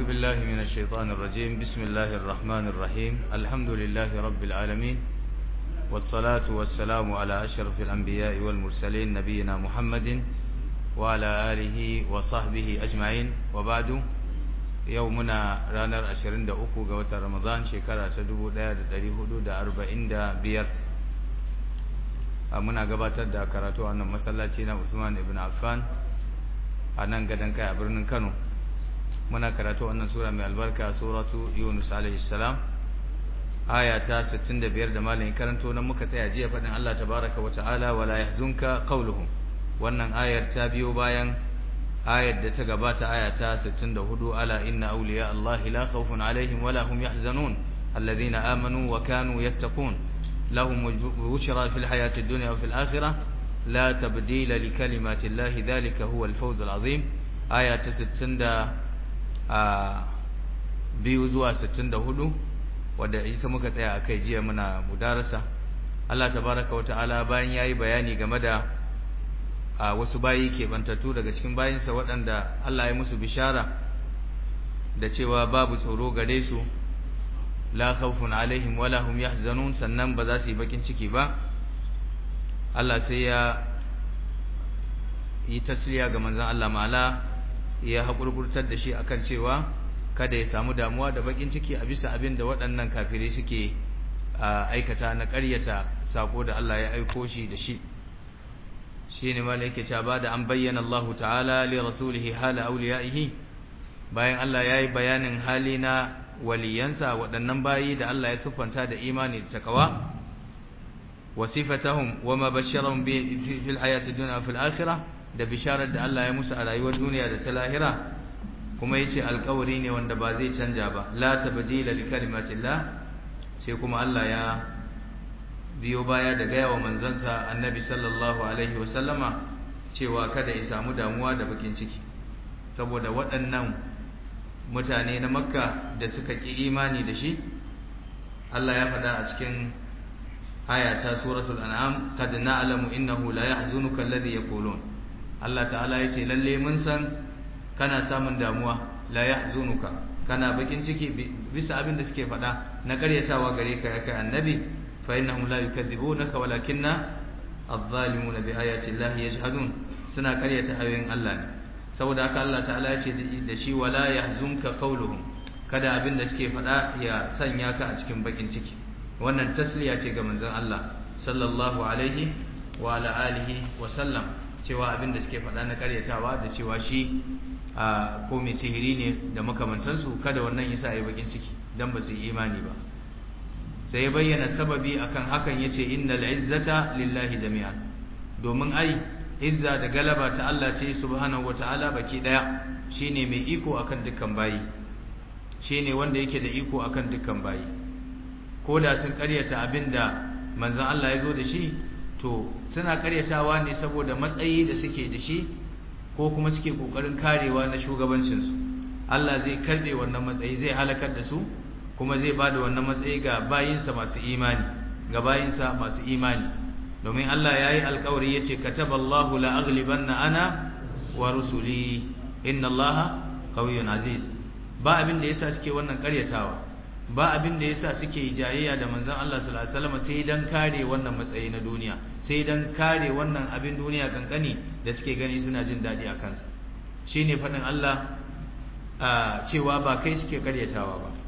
بالله من الشيطان الرجيم بسم الله الرحمن الرحيم الحمد لله رب العالمين والصلاة والسلام على أشرف الأنبياء والمرسلين نبينا محمد وعلى آله وصحبه أجمعين وبعد يومنا رانر أشرين دا أكو قوة رمضان شكرا سدبو دا داري حدود أربعين دا بير muna gabatar da karatu a nan masallaci na Usman ibn Affan a nan gadan kai a birnin Kano muna karatu wannan sura mai albarka suratu Yunus alaihi salam aya ta 65 da malamin karanto nan muka tsaya jiya fadin Allah tabaaraka wa ta'ala wala yahzunka qawluhum wannan ayar ta biyo bayan ayar da ta gabata aya ta 64 ala inna awliya Allah la khawfun alaihim wala hum yahzanun alladhina amanu wa kanu yattaqun لهم بشرى في الحياة الدنيا وفي الآخرة لا تبديل لكلمات الله ذلك هو الفوز العظيم آية ستين دا بيوزوا ستين دا هدو wadda ita muka tsaya a kai jiya muna mudarasa Allah tabaraka wa ta'ala bayan yayi bayani game da wasu bayi ke bantattu daga cikin bayinsa waɗanda Allah ya musu bishara da cewa babu tsoro gare su la khawfun alaihim wala hum yahzanun sannan ba za su yi bakin ciki ba Allah sai ya yi tasliya ga manzon Allah ma'ala ya hakurkurtar da shi akan cewa kada ya samu damuwa da bakin ciki a bisa abin da waɗannan kafirai suke aikata na ƙaryata sako da Allah ya aiko shi da shi shine malaike ta bada an bayyana Allah ta'ala li rasulihi hala awliyaihi bayan Allah yayi bayanin hali na waliyansa waɗannan bayi da Allah ya siffanta da imani da takawa wa sifatahum wa ma basharahum bi fil hayati dunya wa fil akhirah da bisharar da Allah ya musu a rayuwar duniya da ta lahira kuma yace alƙawari ne wanda ba zai canja ba la tabdila li kalimatillah sai kuma Allah ya biyo baya da gaya wa manzansa annabi sallallahu alaihi wa sallama cewa kada ya samu damuwa da bakin ciki saboda waɗannan mutane na makka da suka ƙi imani da shi Allah ya faɗa a cikin aya ta suratul an'am qad na'lamu innahu la yahzunuka alladhi yaqulun Allah ta'ala yace lalle mun san kana samun damuwa la yahzunuka kana bakin ciki bisa abin da suke faɗa na ƙaryatawa gare ka ya kai annabi fa innahum la yukadzibunaka walakinna adh-dhalimuna bi ayati llahi yajhadun suna ƙaryata ayoyin Allah ne saboda haka Allah ta'ala ya ce da shi wala yahzunka qawluhum kada abin da suke faɗa ya sanya ka a cikin bakin ciki wannan tasliya ce ga manzon Allah sallallahu alaihi wa ala alihi wa sallam cewa abin da suke faɗa na karyatawa da cewa shi a ko mai sihiri ne da makamantansu kada wannan yasa yi bakin ciki dan ba su yi imani ba sai ya bayyana sababi akan hakan yace innal izzata lillahi jami'an domin ai izza da galaba ta Allah ce subhanahu wataala baki daya shine mai iko akan dukkan bayi shine wanda yake da iko akan dukkan bayi ko da sun karyata abinda manzon Allah ya zo da shi to suna karyatawa ne saboda matsayi da suke da shi ko kuma suke kokarin karewa na shugabancin su Allah zai karbe wannan matsayi zai halakar da su kuma zai bada wannan matsayi ga bayinsa masu imani ga bayinsa masu imani domin Allah ya yi alkawari ya ce kataballahu la'aglibanna ana wa rusuli inna Allah qawiyyun aziz ba abin da yasa suke wannan karyatawa ba abin da yasa suke jayayya da manzon Allah sallallahu alaihi wasallam sai dan kare wannan matsayi na duniya sai dan kare wannan abin duniya kankani da suke gani suna jin dadi a kansa shine fadin Allah cewa ba kai suke karyatawa ba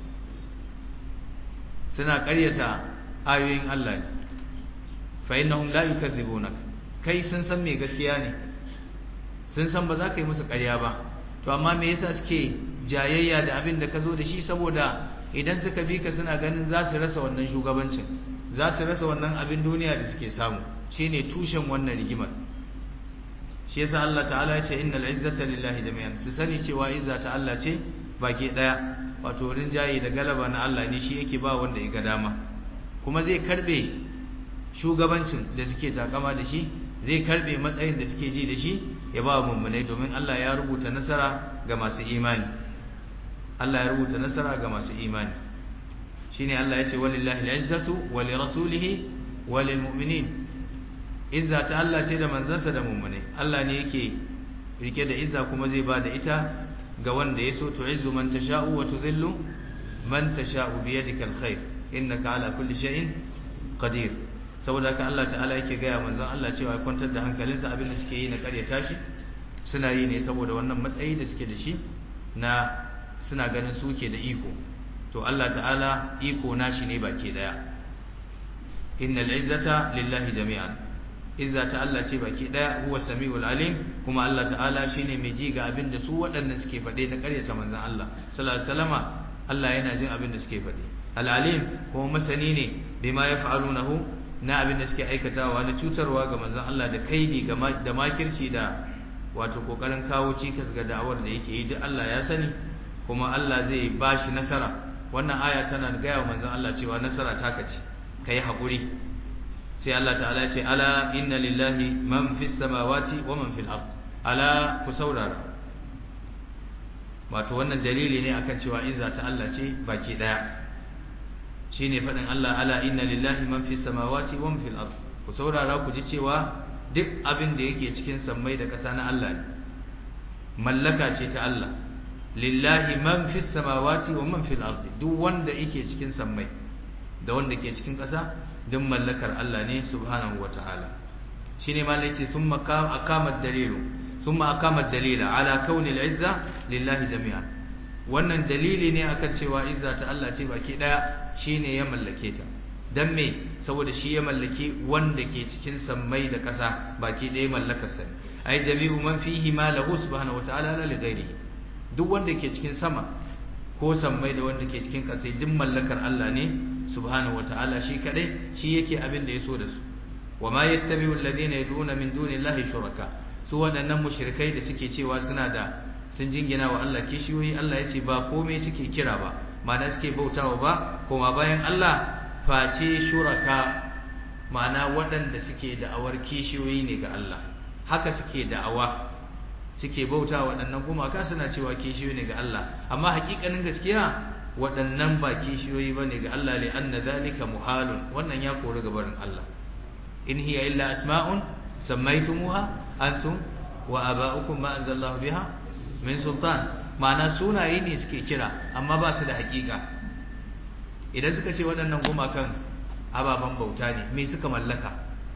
suna karyata ayoyin Allah ne fa innahum la yukadzibunak kai sun san me gaskiya ne sun san ba za ka yi musu ƙarya ba to amma me yasa suke jayayya da abin da ka zo da shi saboda idan suka bi ka suna ganin za su rasa wannan shugabancin za su rasa wannan abin duniya da suke samu shine tushen wannan rigimar shi yasa Allah ta'ala ya ce innal izzata lillahi jami'an su sani cewa izza ta Allah ce baki daya wato rinjaye da galaba na Allah ne shi yake ba wanda ya ga dama kuma zai karbe shugabancin da suke takama da shi zai karbe matsayin da suke ji da shi ya ba mummunai domin Allah ya rubuta nasara ga masu imani Allah ya rubuta nasara ga masu imani shine Allah ya ce walillahi al-izzatu wa li rasulihi wa lil mu'minin izza ta Allah ce da manzansa da mummunai Allah ne yake rike da izza kuma zai ba da ita ga wanda yaso tu'izzu man tasha'u wa tudhillu man tasha'u bi yadika alkhair innaka ala kulli shay'in qadir saboda haka Allah ta'ala yake ga manzon Allah cewa kwantar da hankalinsa abin da suke yi na ƙaryata shi suna yi ne saboda wannan matsayi da suke da shi na suna ganin suke da iko to Allah ta'ala iko nashi ne baki daya innal izzata lillahi jami'an izza ta Allah ce baki daya huwa samiul alim kuma Allah ta'ala shine mai ji ga abin da su waɗannan suke faɗe na ƙaryata manzon Allah sallallahu alaihi wasallama Allah yana jin abin da suke faɗe al-alim kuma masani ne bima yaf'alunahu na abin da suke aikatawa na cutarwa ga manzon Allah da kaidi da makirci da wato kokarin kawo cikas ga da'awar da yake yi duk Allah ya sani kuma Allah zai bashi nasara wannan aya tana gaya wa manzon Allah cewa nasara ta kace kai hakuri sai Allah ta'ala ce ala inna lillahi man fis samawati wa man fil ard ala ku saurara wato wannan dalili ne akan cewa izza ta Allah ce baki daya shine fadin Allah ala inna lillahi man fis samawati wa man fil ard ku saurara ku ji cewa duk abin da yake cikin sammai da ƙasa na Allah ne mallaka ce ta Allah lillahi man fis samawati wa man fil ardi duk wanda yake cikin sammai da wanda ke cikin ƙasa duk mallakar Allah ne subhanahu wataala shine ma lace thumma aqama ad-dalilu thumma aqama ad-dalila ala kauni al-izza lillahi jami'an wannan dalili ne akan cewa izza ta Allah ce baki daya shine ya mallake ta dan me saboda shi ya mallaki wanda ke cikin sammai da ƙasa baki ɗaya mallakar sa ai jami'u man fihi ma lahu subhanahu wataala la li ghairihi duk wanda ke cikin sama ko sammai da wanda ke cikin ƙasa duk mallakar Allah ne subhanahu wataala shi kadai shi yake abin da ya so da su wa ma yattabi'u alladhina yad'una min dunillahi shuraka su waɗannan mushrikai da suke cewa suna da sun jingina wa Allah kishiyoyi Allah ya ce ba komai suke kira ba ma'ana suke bautawa ba kuma bayan Allah face shuraka ma'ana waɗanda suke da'awar kishiyoyi ne ga Allah haka suke da'awa suke bauta waɗannan gumaka suna cewa kishiyoyi ne ga Allah amma hakikanin gaskiya waɗannan ba kishiyoyi ba ne ga Allah li anna zalika muhalun wannan ya kori gabarin Allah in hiya illa asma'un sammaytumuha antum wa aba'ukum ma anzalallahu biha min sultan ma'ana sunaye ne suke kira amma ba su da hakika idan suka ce waɗannan gumakan ababen bauta ne me suka mallaka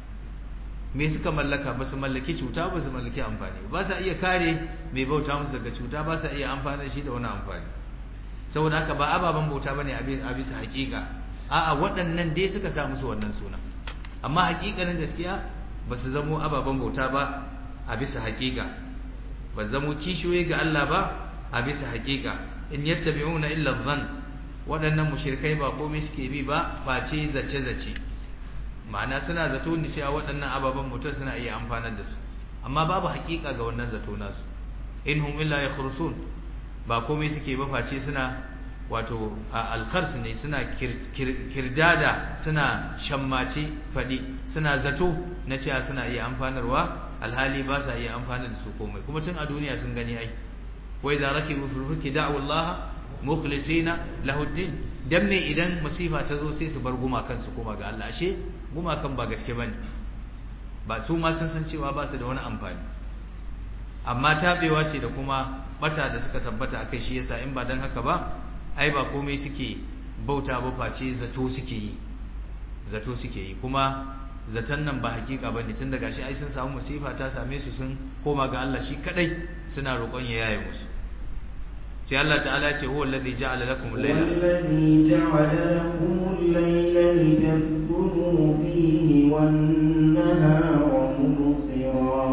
me suka mallaka ba su mallaki cuta ba su mallaki amfani ba sa iya kare mai bauta musu daga cuta ba sa iya amfani da shi da wani amfani saboda haka ba ababen bauta bane a bisa hakika a'a waɗannan dai suka sa musu wannan suna amma hakikanin gaskiya ba su zamo ababen bauta ba a bisa hakika ba zamo kishiyoyi ga Allah ba a bisa hakika in yattabi'una illa dhann waɗannan mushrikai ba komai suke bi ba face zace zace ma'ana suna zato ne cewa waɗannan ababen mutum suna iya amfanar da su amma babu hakika ga wannan zato nasu in hum illa yakhrusun ba komai suke ba face suna wato alkhars ne suna kirdada suna shammace fadi suna zato na cewa suna iya amfanarwa alhali ba sa iya amfanar da su komai kuma tun a duniya sun gani ai wa idza rakibu fil fulki da'u Allah mukhlisina lahu din dan me idan masifa ta zo sai su bar gumakan su koma ga Allah ashe gumakan ba gaske bane ba su ma sun san cewa ba su da wani amfani amma tabewa ce da kuma bata da suka tabbata akai shi yasa in ba dan haka ba ai ba komai suke bauta ba face zato suke yi zato suke yi kuma zaton nan ba hakika bane tun daga shi ai sun samu musifa ta same su sun koma ga Allah shi kadai suna roƙon ya yaye musu sai Allah ta'ala ya ce huwa alladhi ja'ala lakum al-layla والذي جعل لكم الليل لتسكنوا فيه والنهار مبصرا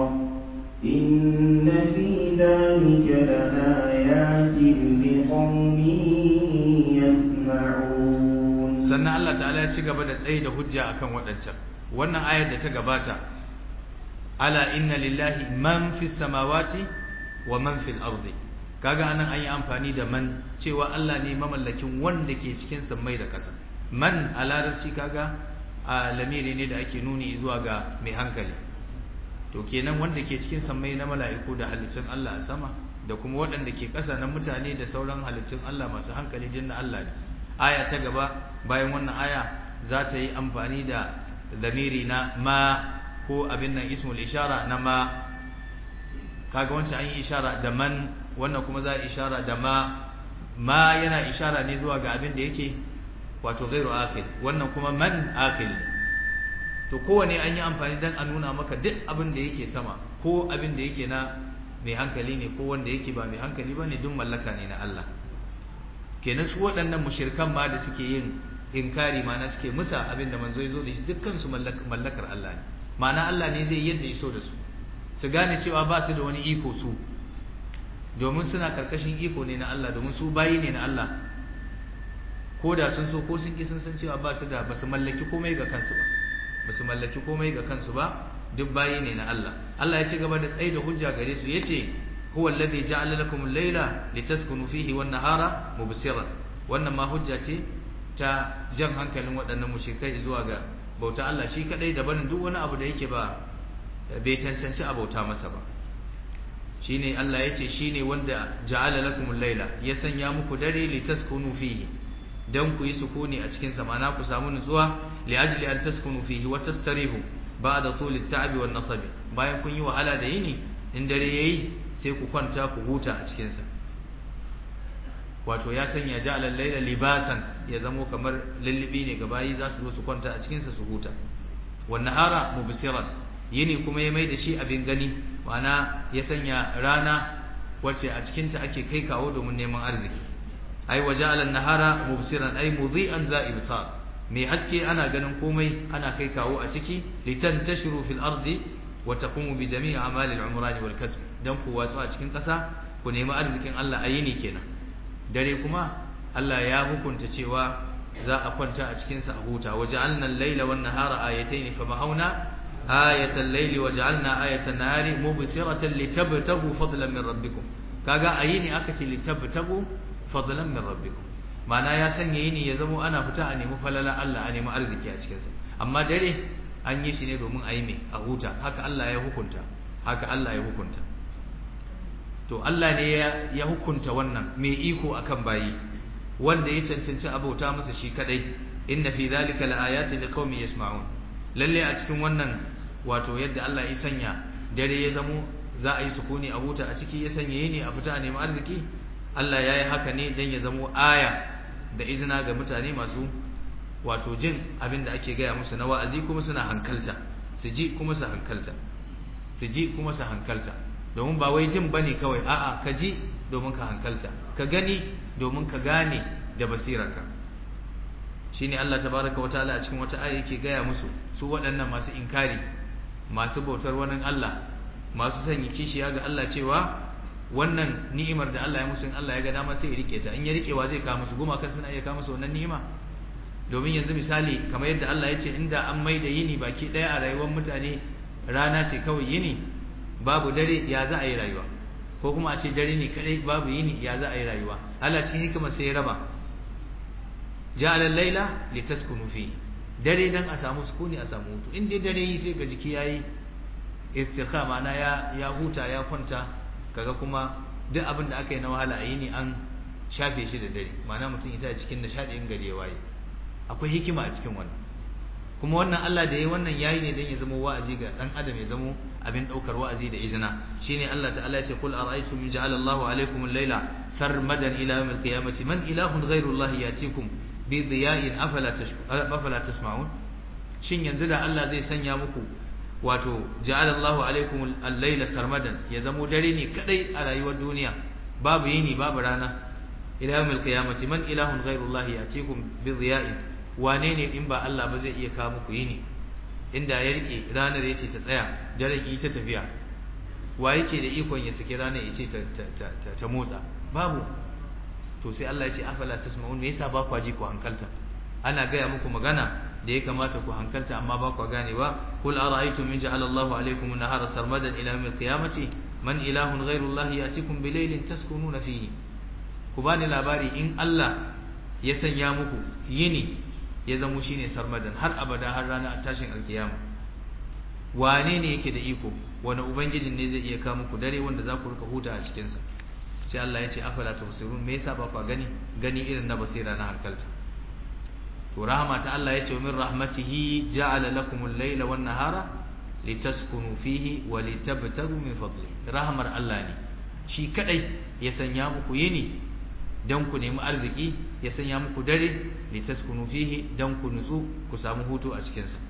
إن في ذلك لآيات لقوم يسمعون sannan Allah ta'ala ya ci gaba da tsaye da hujja akan waɗancan wannan ayar da ta gabata ala inna lillahi man fis samawati wa man fil ardi kaga anan an yi amfani da man cewa Allah ne mamallakin wanda ke cikin sammai da ƙasa man a larabci kaga a lamiri ne da ake nuni zuwa ga mai hankali to kenan wanda ke cikin sammai na mala'iku da halittun Allah a sama da kuma waɗanda ke ƙasa na mutane da sauran halittun Allah masu hankali jinna Allah ne aya ta gaba bayan wannan aya za ta yi amfani da lamiri na ma ko abin nan ismul ishara na ma kaga wancan an yi ishara da man wannan kuma za a ishara da ma ma yana ishara ne zuwa ga abin da yake wato ghairu akil wannan kuma man akil to kowane an yi amfani dan a nuna maka duk abin da yake sama ko abin da yake na mai hankali ne ko wanda yake ba mai hankali ba ne duk mallaka ne na Allah kenan su waɗannan mushirkan ma da suke yin inkari mana suke musa abin da manzo ya zo da shi dukkan su mallakar Allah ne ma'ana Allah ne zai yadda iso da su su gane cewa ba su da wani iko su domin suna karkashin iko ne na Allah domin su bayi ne na Allah ko da sun so ko sun ki sun san cewa ba su da ba su mallaki komai ga kansu ba ba su mallaki komai ga kansu ba duk bayi ne na Allah Allah ya ci gaba da tsaye da hujja gare su yace huwa alladhi ja'ala lakum al-layla litaskunu fihi wan-nahara mubsiran wannan ma hujja ce ta jan hankalin waɗannan mushrikai zuwa ga bauta Allah shi kadai da barin duk wani abu da yake ba bai cancanci a bauta masa ba shine Allah yace shine wanda ja'ala lakum al-layla ya sanya muku dare litaskunu fihi dan ku yi sukuni a cikin sa ma'ana ku samu nutsuwa li ajli an taskunu fihi wa tastarihu ba'da tul at-ta'bi wan nasab bayan kun yi wahala da yini in dare yayi sai ku kwanta ku huta a cikin sa wato ya sanya ja'ala al-layla libasan ya zamo kamar lullubi ne ga bayi za su zo su kwanta a cikin sa su huta wan nahara mubsiran yini kuma ya mai da shi abin gani ma'ana ya sanya rana wacce a cikin ta ake kai kawo domin neman arziki ai waja'ala an-nahara mubsiran ai mudhi'an za ibsar mai haske ana ganin komai ana kai kawo a ciki litantashiru fil ardi wa taqumu bi jami'i a'malil umrani wal kasb dan ku watsu a cikin ƙasa ku nemi arzikin Allah a yini kenan dare kuma Allah ya hukunta cewa za a kwanta a cikin sa a huta waja'alna al-laila wan nahara ayatayn famahawna ayatal layli waja'alna ayatan nahari mubsiratan litabtagu fadlan min rabbikum kaga a yini aka ce litabtagu fadlan min rabbikum ma'ana ya sanya yini ya zamo ana fita a nemi falala Allah a nemi arziki a cikinsa amma dare an yi shi ne domin a yi mai a huta haka Allah ya hukunta haka Allah ya hukunta to Allah ne ya hukunta wannan mai iko akan bayi wanda ya cancanci abauta masa shi kadai inna fi dhalika laayatin liqaumin yasma'un lalle a cikin wannan wato yadda Allah ya sanya dare ya zamo za a yi sukuni a huta a ciki ya sanya yini a fita a nemi arziki Allah ya yi haka ne don ya zamo aya da izina ga mutane masu wato jin abin da ake gaya musu na wa'azi kuma suna hankalta su ji kuma su hankalta su ji kuma su hankalta domin ba wai jin bane kawai a'a ka ji domin ka hankalta ka gani domin ka gane da basirarka shine Allah tabaraka wa ta'ala a cikin wata aya yake gaya musu su waɗannan masu inkari masu bautar wani Allah masu sanya kishiya ga Allah cewa wannan ni'imar da Allah ya musu in Allah ya ga dama sai ya rike ta in ya rikewa zai kawo musu goma kan suna iya kawo musu wannan ni'ima domin yanzu misali kamar yadda Allah ya ce inda an mai da yini baki daya a rayuwar mutane rana ce kawai yini babu dare ya za a yi rayuwa ko kuma a ce dare ne kadai babu yini ya za a yi rayuwa Allah cikin hikima sai ya raba ja'ala al-laila litaskunu fi dare dan a samu sukuni a samu hutu in dai dare yi sai ga jiki yayi istirha ma'ana ya ya huta ya kwanta kaga kuma duk abin da aka yi na wahala a yini an shafe shi da dare ma'ana mutum ita cikin nishadi in gari ya waye akwai hikima a cikin wannan kuma wannan Allah da yayi wannan yayi ne dan ya zama wa'azi ga dan adam ya zama abin daukar wa'azi da izina shine Allah ta'ala ya ce qul ara'aytum in ja'ala Allahu alaykum al-layla sarmadan ila yawm al-qiyamati man ilahun ghayru Allah yatikum bi diya'in afala afala tasma'un shin yanzu da Allah zai sanya muku wato ja'ala Allahu alaykum al-layla sarmadan ya zama dare ne kadai a rayuwar duniya babu yini babu rana ila yawm al-qiyamati man ilahun ghayru Allah yatikum bi diya'in wane ne in ba Allah ba zai iya kawo muku yini inda ya rike ranar yace ta tsaya daren yi ta tafiya wa yake da ikon ya saki ranar yace ta ta ta motsa babu to sai Allah ya ce afala tasma'un me yasa ba ku ji ku hankalta ana gaya muku magana da ya kamata ku hankalta amma ba ku ganewa kul ara'aytum in ja'ala Allahu alaykum an-nahara sarmadan ila yawm al-qiyamati man ilahun ghayru Allah yatikum bilaylin taskununa fihi ku bani labari in Allah ya sanya muku yini ya zamo shine sarmadan har abada har rana a tashin alkiyama wane ne yake da iko wani ubangijin ne zai iya kawo muku dare wanda za ku rika huta a cikin sa sai Allah ya ce afala tubsirun me yasa ba ku gani gani irin na basira na hankalta to rahama ta Allah ya ce min rahmatihi ja'ala lakumul layla wan nahara litaskunu fihi wa litabtagu min fadli rahmar Allah ne shi kadai ya sanya muku yini dan ku nemi arziki ya sanya muku dare litaskunu fihi dan ku nutsu ku samu hutu a cikin sa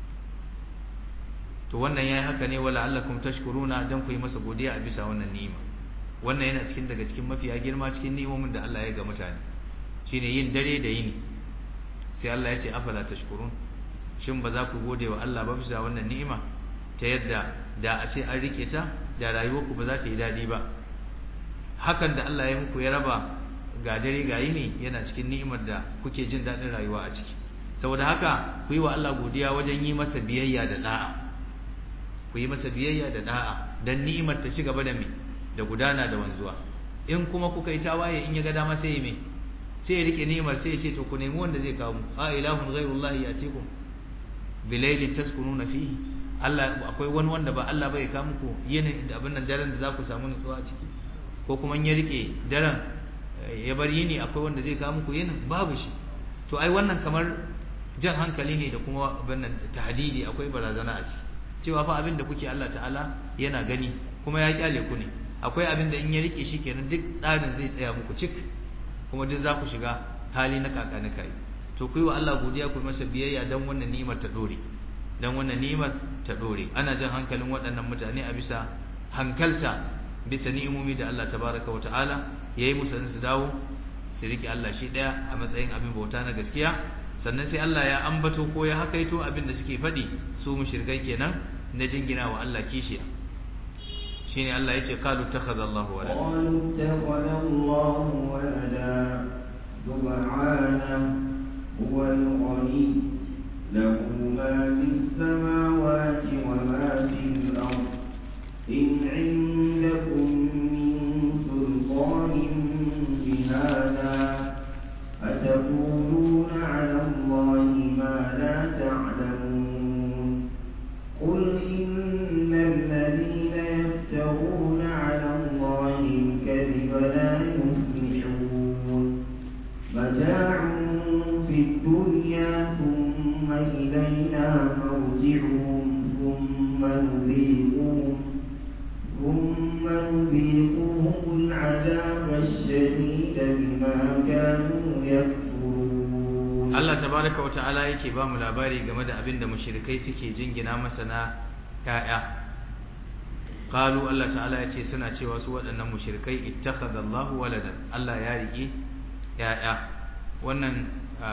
to wannan yayi haka ne wala allakum tashkuruna dan ku yi masa godiya a bisa wannan ni'ima wannan yana cikin daga cikin mafiya girma cikin ni'imomin da Allah ya ga mutane shine yin dare da yini sai Allah ya ce afala tashkurun shin ba za ku gode wa Allah ba bisa wannan ni'ima ta yadda da a ce an rike ta da rayuwarku ba za ta yi dadi ba hakan da Allah ya muku ya raba ga dare ga yini yana cikin ni'imar da kuke jin dadin rayuwa a ciki saboda haka ku yi wa Allah godiya wajen yi masa biyayya da da'a ku yi masa biyayya da da'a dan ni'imar ta ci gaba da me da gudana da wanzuwa in kuma kuka yi tawaye in ya ga dama sai me sai ya rike ni'imar sai ya ce to ku nemi wanda zai kawo mu a ilahun ghairullahi yatikum bilailin taskununa fihi Allah akwai wani wanda ba Allah bai kawo muku yin da abin nan daren da za ku samu nutsuwa a ciki ko kuma in ya rike daren ya bar yini akwai wanda zai kawo muku yinin babu shi to ai wannan kamar jan hankali ne da kuma abin nan tahdidi akwai barazana a ciki cewa fa abin da kuke Allah ta'ala yana gani kuma ya kyale ku ne akwai abin da in ya rike shi kenan duk tsarin zai tsaya muku cik kuma duk za ku shiga hali na kaka na kai to ku yi wa Allah godiya ku masa biyayya dan wannan ni'imar ta dore dan wannan ni'imar ta dore ana jan hankalin waɗannan mutane a bisa hankalta bisa ni'imomi da Allah tabaraka wa ta'ala yayi musu su dawo su rike Allah shi daya a matsayin abin bauta na gaskiya sannan sai Allah ya ambato ko ya hakaito abin da suke faɗi su mushrikai kenan na jingina wa Allah kishiya shine Allah yace qalu takhadha Allah walada qalu takhadha Allah walada subhanahu huwa al-ghani lahu ma fis samawati wa ma fil ard in 'indakum min sultanin bihadha أتقولون على الله ما لا تعلمون قل إن الذين يفترون على الله الكذب لا يفلحون متاع في الدنيا ثم إلينا مرجعهم ثم نذيقهم ثم نذيقهم العذاب الشديد بما كانوا يكفرون Allah tabaraka wata'ala yake ba mu labari game da abin da mushrikai suke jingina masa na ƴaƴa qalu Allah ta'ala ya ce suna cewa su waɗannan mushrikai ittakhadha Allahu waladan Allah ya riƙe ƴaƴa wannan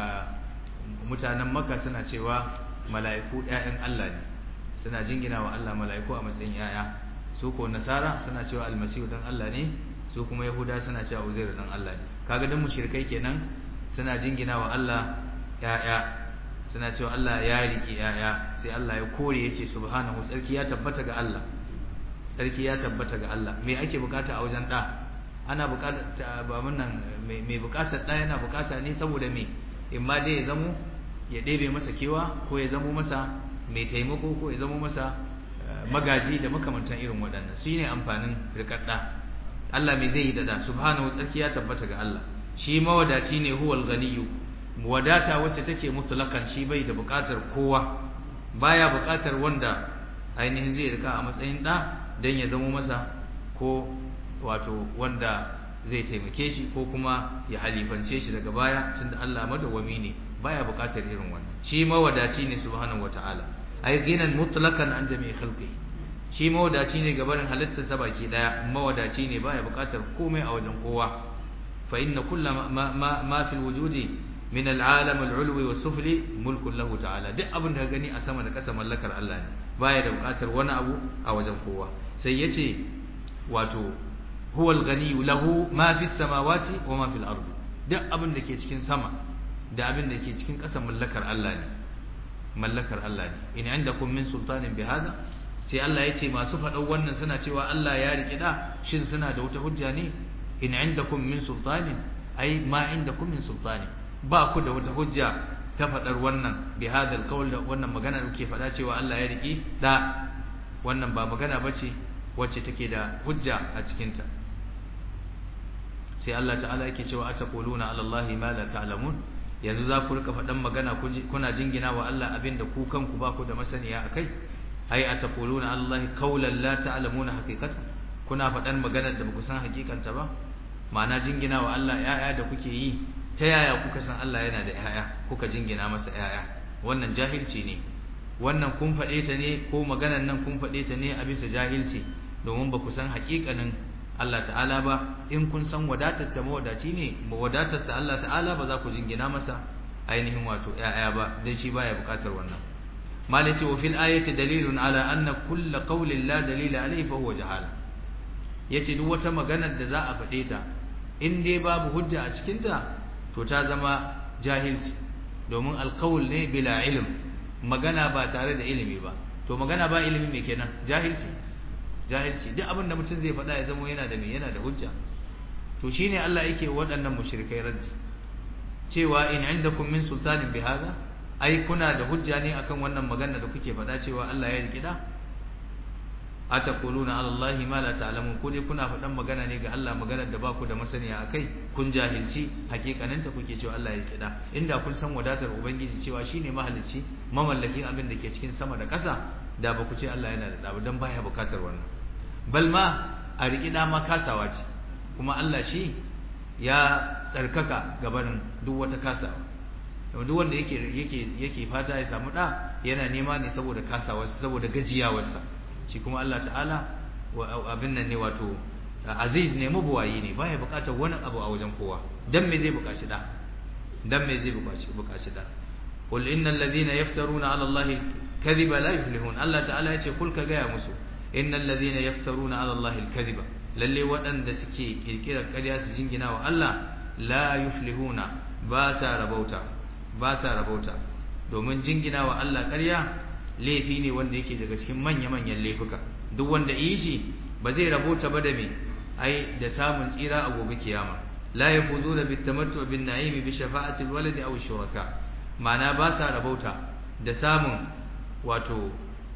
mutanen Makka suna cewa mala'iku ƴaƴan Allah ne suna jingina wa Allah mala'iku a matsayin ƴaƴa su ko nasara suna cewa almasihu dan Allah ne su kuma yahuda suna cewa uzairu dan Allah ne kaga dan mushrikai kenan suna jingina wa Allah ya'ya suna cewa Allah ya riki ya'ya sai Allah ya kore yace subhanahu tsarki ya tabbata ga Allah tsarki ya tabbata ga Allah me ake bukata a wajen da ana bukata ba mun nan me bukatar da yana bukata ne saboda me in ma dai ya zamo ya ɗebe masa kewa ko ya zamo masa mai taimako ko ya zamo masa magaji da makamantan irin waɗannan shi ne amfanin rikadda Allah mai zai yi da subhanahu tsarki ya tabbata ga Allah shi mawadaci ne huwal ganiyu wadata wacce take mutlakan shi bai da buƙatar kowa baya buƙatar wanda ainihin zai rika a matsayin da dan ya zama masa ko wato wanda zai taimake shi ko kuma ya halifance shi daga baya tunda Allah madawwami ne baya buƙatar irin wannan shi mawadaci ne subhanahu wataala ay ginan mutlaqan an jami'i khalqi shi mawadaci ne gabarin halittar sa baki daya mawadaci ne baya bukatar komai a wajen kowa fa inna kullu ma ma, ma fil wujudi min al'alam al'ulwi was sufli mulkun lahu ta'ala duk abin da ka gani a sama da ƙasa mallakar Allah ne baya da bukatar wani abu a wajen kowa sai yace wato huwa al-ghani lahu ma fis samawati wa ma fil ardi duk abin da ke cikin sama da abin da ke cikin ƙasa mallakar Allah ne mallakar Allah ne in indakum min sultanin bihada sai Allah ya ce masu faɗan wannan suna cewa Allah ya riƙe da shin suna da wata hujja ne in indakum min sultanin ai ma indakum min sultanin ba ku da wata hujja ta faɗar wannan bihada alqawl da wannan magana da kuke faɗa cewa Allah ya riƙe da wannan ba magana bace wacce take da hujja a cikin ta sai Allah ta'ala yake cewa ataquluna ala Allah ma la ta'lamun yanzu za ku rika faɗan magana kuna jingina wa Allah abinda ku kanku ba ku da masaniya akai ai ataquluna Allah qawlan la ta'lamuna haqiqatan kuna faɗan maganar da baku san hakikanta ba ma'ana jingina wa Allah ƴaƴa da kuke yi ta yaya kuka san Allah yana da ƴaƴa kuka jingina masa ƴaƴa wannan jahilci ne wannan kun faɗe ta ne ko maganar nan kun faɗe ta ne a bisa jahilci domin ba ku san haƙiƙanin Allah ta'ala ba in kun san wadatar ta mawadaci ne wadatar ta Allah ta'ala ba za ku jingina masa ainihin wato ƴaƴa ba dan shi baya buƙatar wannan malati wa fil ayati dalilun ala anna kull qawlin la dalila alayhi fa huwa jahala yace duk wata maganar da za a faɗe ta in dai babu hujja a cikin ta to ta zama jahilci domin alqawl ne bila ilm magana ba tare da ilimi ba to magana ba ilimi me kenan jahilci jahilci duk abin da mutum zai faɗa ya zama yana da me yana da hujja to shine Allah yake waɗannan mushrikai raddi cewa in indakum min sultanin bi hada ai kuna da hujja ne akan wannan magana da kuke faɗa cewa Allah ya rikida ataquluna ala allahi ma la ta'lamun ko dai kuna faɗan magana ne ga Allah magana da ba ku da masaniya akai kun jahilci hakikaninta kuke cewa Allah ya rikida inda kun san wadatar ubangiji cewa shine mahalicci mamallakin abin da ke cikin sama da ƙasa da ba ku ce Allah yana da ɗa dan baya bukatar wannan bal ma a rikida ma kasawa ce kuma Allah shi ya tsarkaka gabanin duk wata kasawa duk wanda yake yake yake fata ya samu da yana nema ne saboda kasawarsa saboda gajiyawarsa shi kuma Allah ta'ala abin nan ne wato aziz ne mabuwayi ne baya bukatar wani abu a wajen kowa dan me zai bukaci da dan me zai bukaci bukaci da qul innal ladhina yaftaruna 'ala allahi kadhiba la yuflihun Allah ta'ala yace kul ka gaya musu innal ladhina yaftaruna 'ala allahi al-kadhiba lalle waɗanda suke kirkirar ƙarya su jingina wa Allah la yuflihuna ba sa rabauta ba sa rabauta domin jingina wa Allah ƙarya laifi ne wanda yake daga cikin manya-manyan laifuka duk wanda yi shi ba zai rabauta ba da me ai da samun tsira a gobe kiyama la yafuzuna bitamattu bin na'im bi shafa'ati alwalad aw shuraka ma'ana ba sa rabauta da samun wato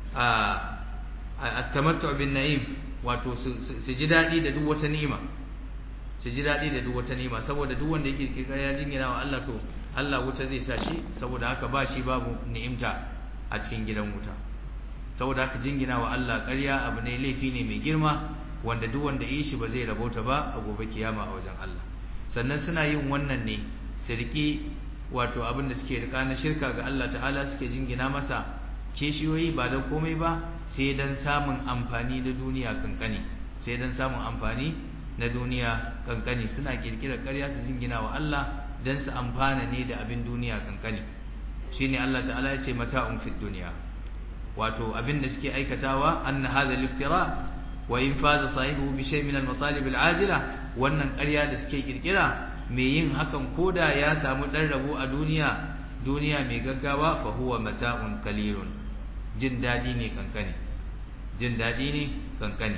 a at-tamattu bin na'im wato su ji dadi da duk wata ni'ima su ji dadi da duk wata ni'ima saboda duk wanda yake kirkira ya jingina wa Allah to Allah wuta zai sa shi saboda haka ba shi babu ni'imta a cikin gidan wuta saboda haka jingina wa Allah ƙarya abu ne laifi ne mai girma wanda duk wanda yi shi ba zai rabauta ba a gobe kiyama a wajen Allah sannan suna yin wannan ne su riƙi wato abin da suke rika na shirka ga Allah ta'ala suke jingina masa kishiyoyi ba da komai ba sai dan samun amfani da duniya kankani sai dan samun amfani na duniya kankani suna kirkirar ƙarya su jingina wa Allah dan su amfana ne da abin duniya kankani shine Allah ta'ala ya ce mata'un fid dunya wato abin da suke aikatawa anna hadha al-iftira wa in faza sahibu bi shay min al-matalib al-ajila wannan ƙarya da suke kirkira mai yin hakan koda ya samu dan rabo a duniya duniya mai gaggawa fa huwa mata'un qalilun jin dadi ne kankani jin dadi ne kankani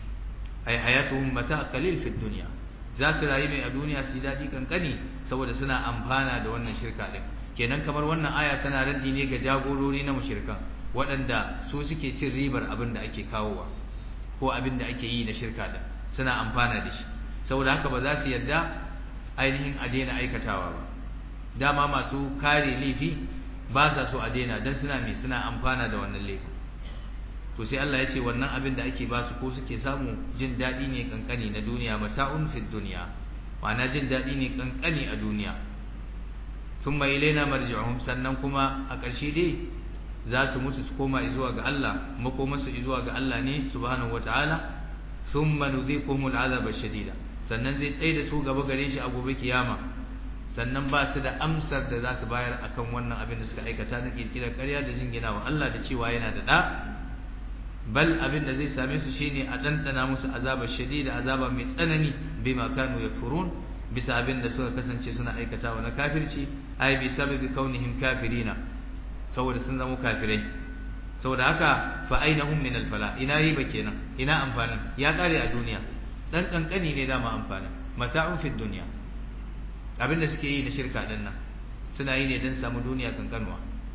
ay hayatuhum mata' qalil fi dunya za su rayu mai a duniya su dadi kankani saboda suna amfana da wannan shirka din kenan kamar wannan aya tana raddi ne ga jagorori na mushrikan waɗanda su suke cin ribar abin da ake kawowa ko abin da ake yi na shirka din suna amfana da shi saboda haka ba za su yarda ainihin a daina aikatawa ba dama masu kare laifi ba sa so a daina don suna mai suna amfana da wannan laifin to sai Allah ya ce wannan abin da ake ba su ko suke samu jin daɗi ne kankani na duniya mata'un fid duniya ma'ana jin daɗi ne kankani a duniya thumma ilaina marji'uhum sannan kuma a ƙarshe dai za su mutu su koma zuwa ga Allah makomarsu zuwa ga Allah ne subhanahu wata'ala thumma nudhiquhum al'azaba shadida sannan zai tsaye da su gaba gare shi a gobe kiyama sannan ba su da amsar da za su bayar akan wannan abin da suka aikata na kirkirar ƙarya da jingina wa Allah da cewa yana da ɗa bal abin da zai same su shine a ɗanɗana musu azaba shadida azaba mai tsanani bima kanu yakfurun bisa abin da suka kasance suna aikatawa na kafirci ai bi sababi kaunihim kafirina saboda sun zama kafirai saboda haka fa ainahum min al-fala ina riba kenan ina amfanin ya kare a duniya dan kankani ne dama amfanin mata'un fi dunya abinda suke yi na shirka din nan suna yi ne dan samu duniya kankanwa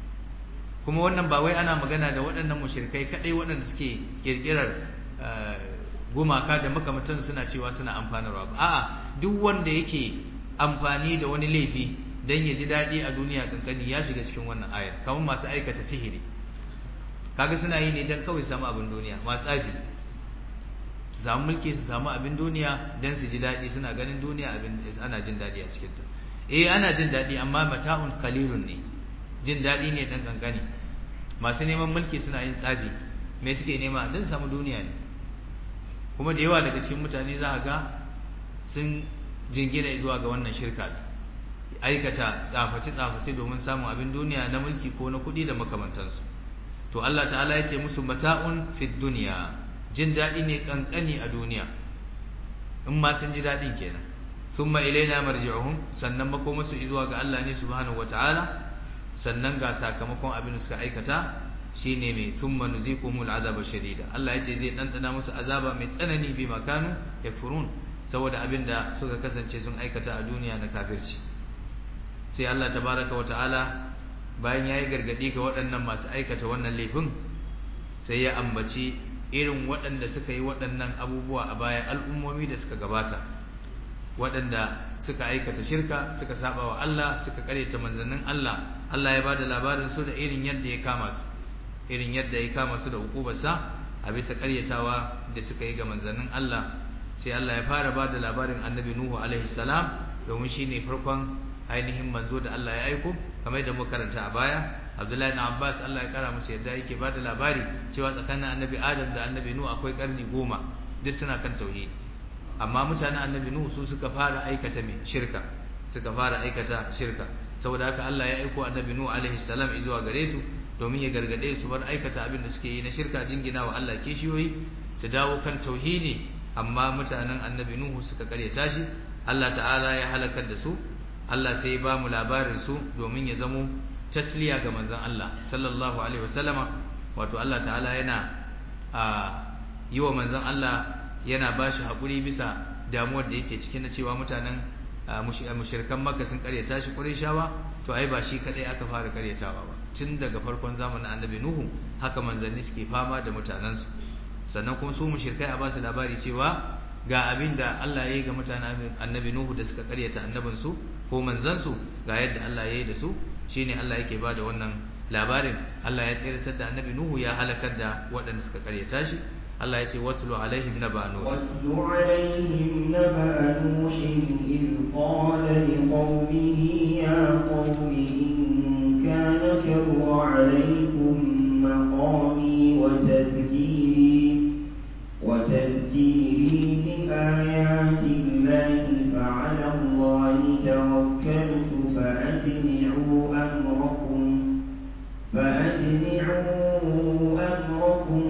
kuma wannan ba wai ana magana da waɗannan mushrikai kadai waɗanda suke kirkirar gumaka da makamantan suna cewa suna amfanarwa ba a'a duk wanda yake amfani da wani laifi dan ya ji daɗi a duniya kankani ya shiga cikin wannan ayar kamar masu aikata sihiri kaga suna yi ne dan kawai samu abin duniya masu tsafi su samu mulki su samu abin duniya dan su ji daɗi suna ganin duniya abin ana jin daɗi a cikin ta eh ana jin daɗi amma mata'un qalilun ne jin daɗi ne dan kankani masu neman mulki suna yin tsabi me suke nema dan samu duniya ne kuma da yawa daga cikin mutane za a ga sun jingina zuwa ga wannan shirka aikata tsafaci-tsafaci domin samun abin duniya na mulki ko na kuɗi da makamantansu to Allah ta'ala ya ce musu mata'un fid duniya jin daɗi ne kankani a duniya in ma sun ji daɗin kenan summa ilaina marji'uhum sannan makomasu zuwa ga Allah ne subhanahu wata'ala sannan ga sakamakon abin da suka aikata shine mai summa nuziqumul azaba shadida Allah yace zai dandana musu azaba mai tsanani bi makanu yakfurun saboda abinda suka kasance sun aikata a duniya na kafirci sai Allah tabaraka wa ta'ala bayan yayi gargadi ga waɗannan masu aikata wannan laifin sai ya ambaci irin waɗanda suka yi waɗannan abubuwa a baya al'ummomi da suka gabata waɗanda suka aikata shirka suka saba wa Allah suka karyata manzannin Allah Allah ya bada labarin su da irin yadda ya kama su irin yadda ya kama su da hukubarsa a bisa karyatawa da suka yi ga manzannin Allah sai Allah ya fara bada labarin annabi Nuhu alaihi salam domin shine farkon ainihin manzo da Allah ya aiko kamar yadda muka karanta a baya Abdullahi ibn Abbas Allah ya kara musu yadda yake bada labari cewa tsakanin annabi Adam da annabi Nuhu akwai karni goma duk suna kan tauhidi amma mutanen annabi Nuhu su suka fara aikata mai shirka suka fara aikata shirka saboda haka Allah ya aiko annabi Nuhu alaihi salam zuwa gare su domin ya gargade su bar aikata abin da suke yi na shirka jingina wa Allah kishiyoyi su dawo kan tauhidi amma mutanen annabi Nuhu suka karyata shi Allah ta'ala ya halakar da su Allah sai ya ba mu labarin su domin ya zamo tasliya ga manzon Allah sallallahu alaihi wasallama wato Allah ta'ala yana a yi wa manzon Allah yana ba shi haƙuri bisa damuwar da yake cikin na cewa mutanen mushrikan makka sun karyata shi ƙurayshawa to ai ba shi kadai aka fara karyatawa ba tun daga farkon zamanin annabi nuhu haka manzanni suke fama da mutanensu sannan kuma su mushrikai a ba su labari cewa ga abin da Allah ya yi ga mutanen annabi nuhu da suka karyata annabinsu ko manzansu ga yadda Allah ya yi da su shine Allah yake ba da wannan labarin Allah ya tsiratar da annabi nuhu ya halakar da waɗanda suka karyata shi Allah ya ce watlu alaihim naba nuh watlu alaihim naba nuh id qala liqaumihi ya qaumi in kana kabura alaykum maqami wa tadhkiri wa tadhkiri bi ayati llahi fa ala allahi tawakkaltu fa ajmi'u amrakum fa ajmi'u amrakum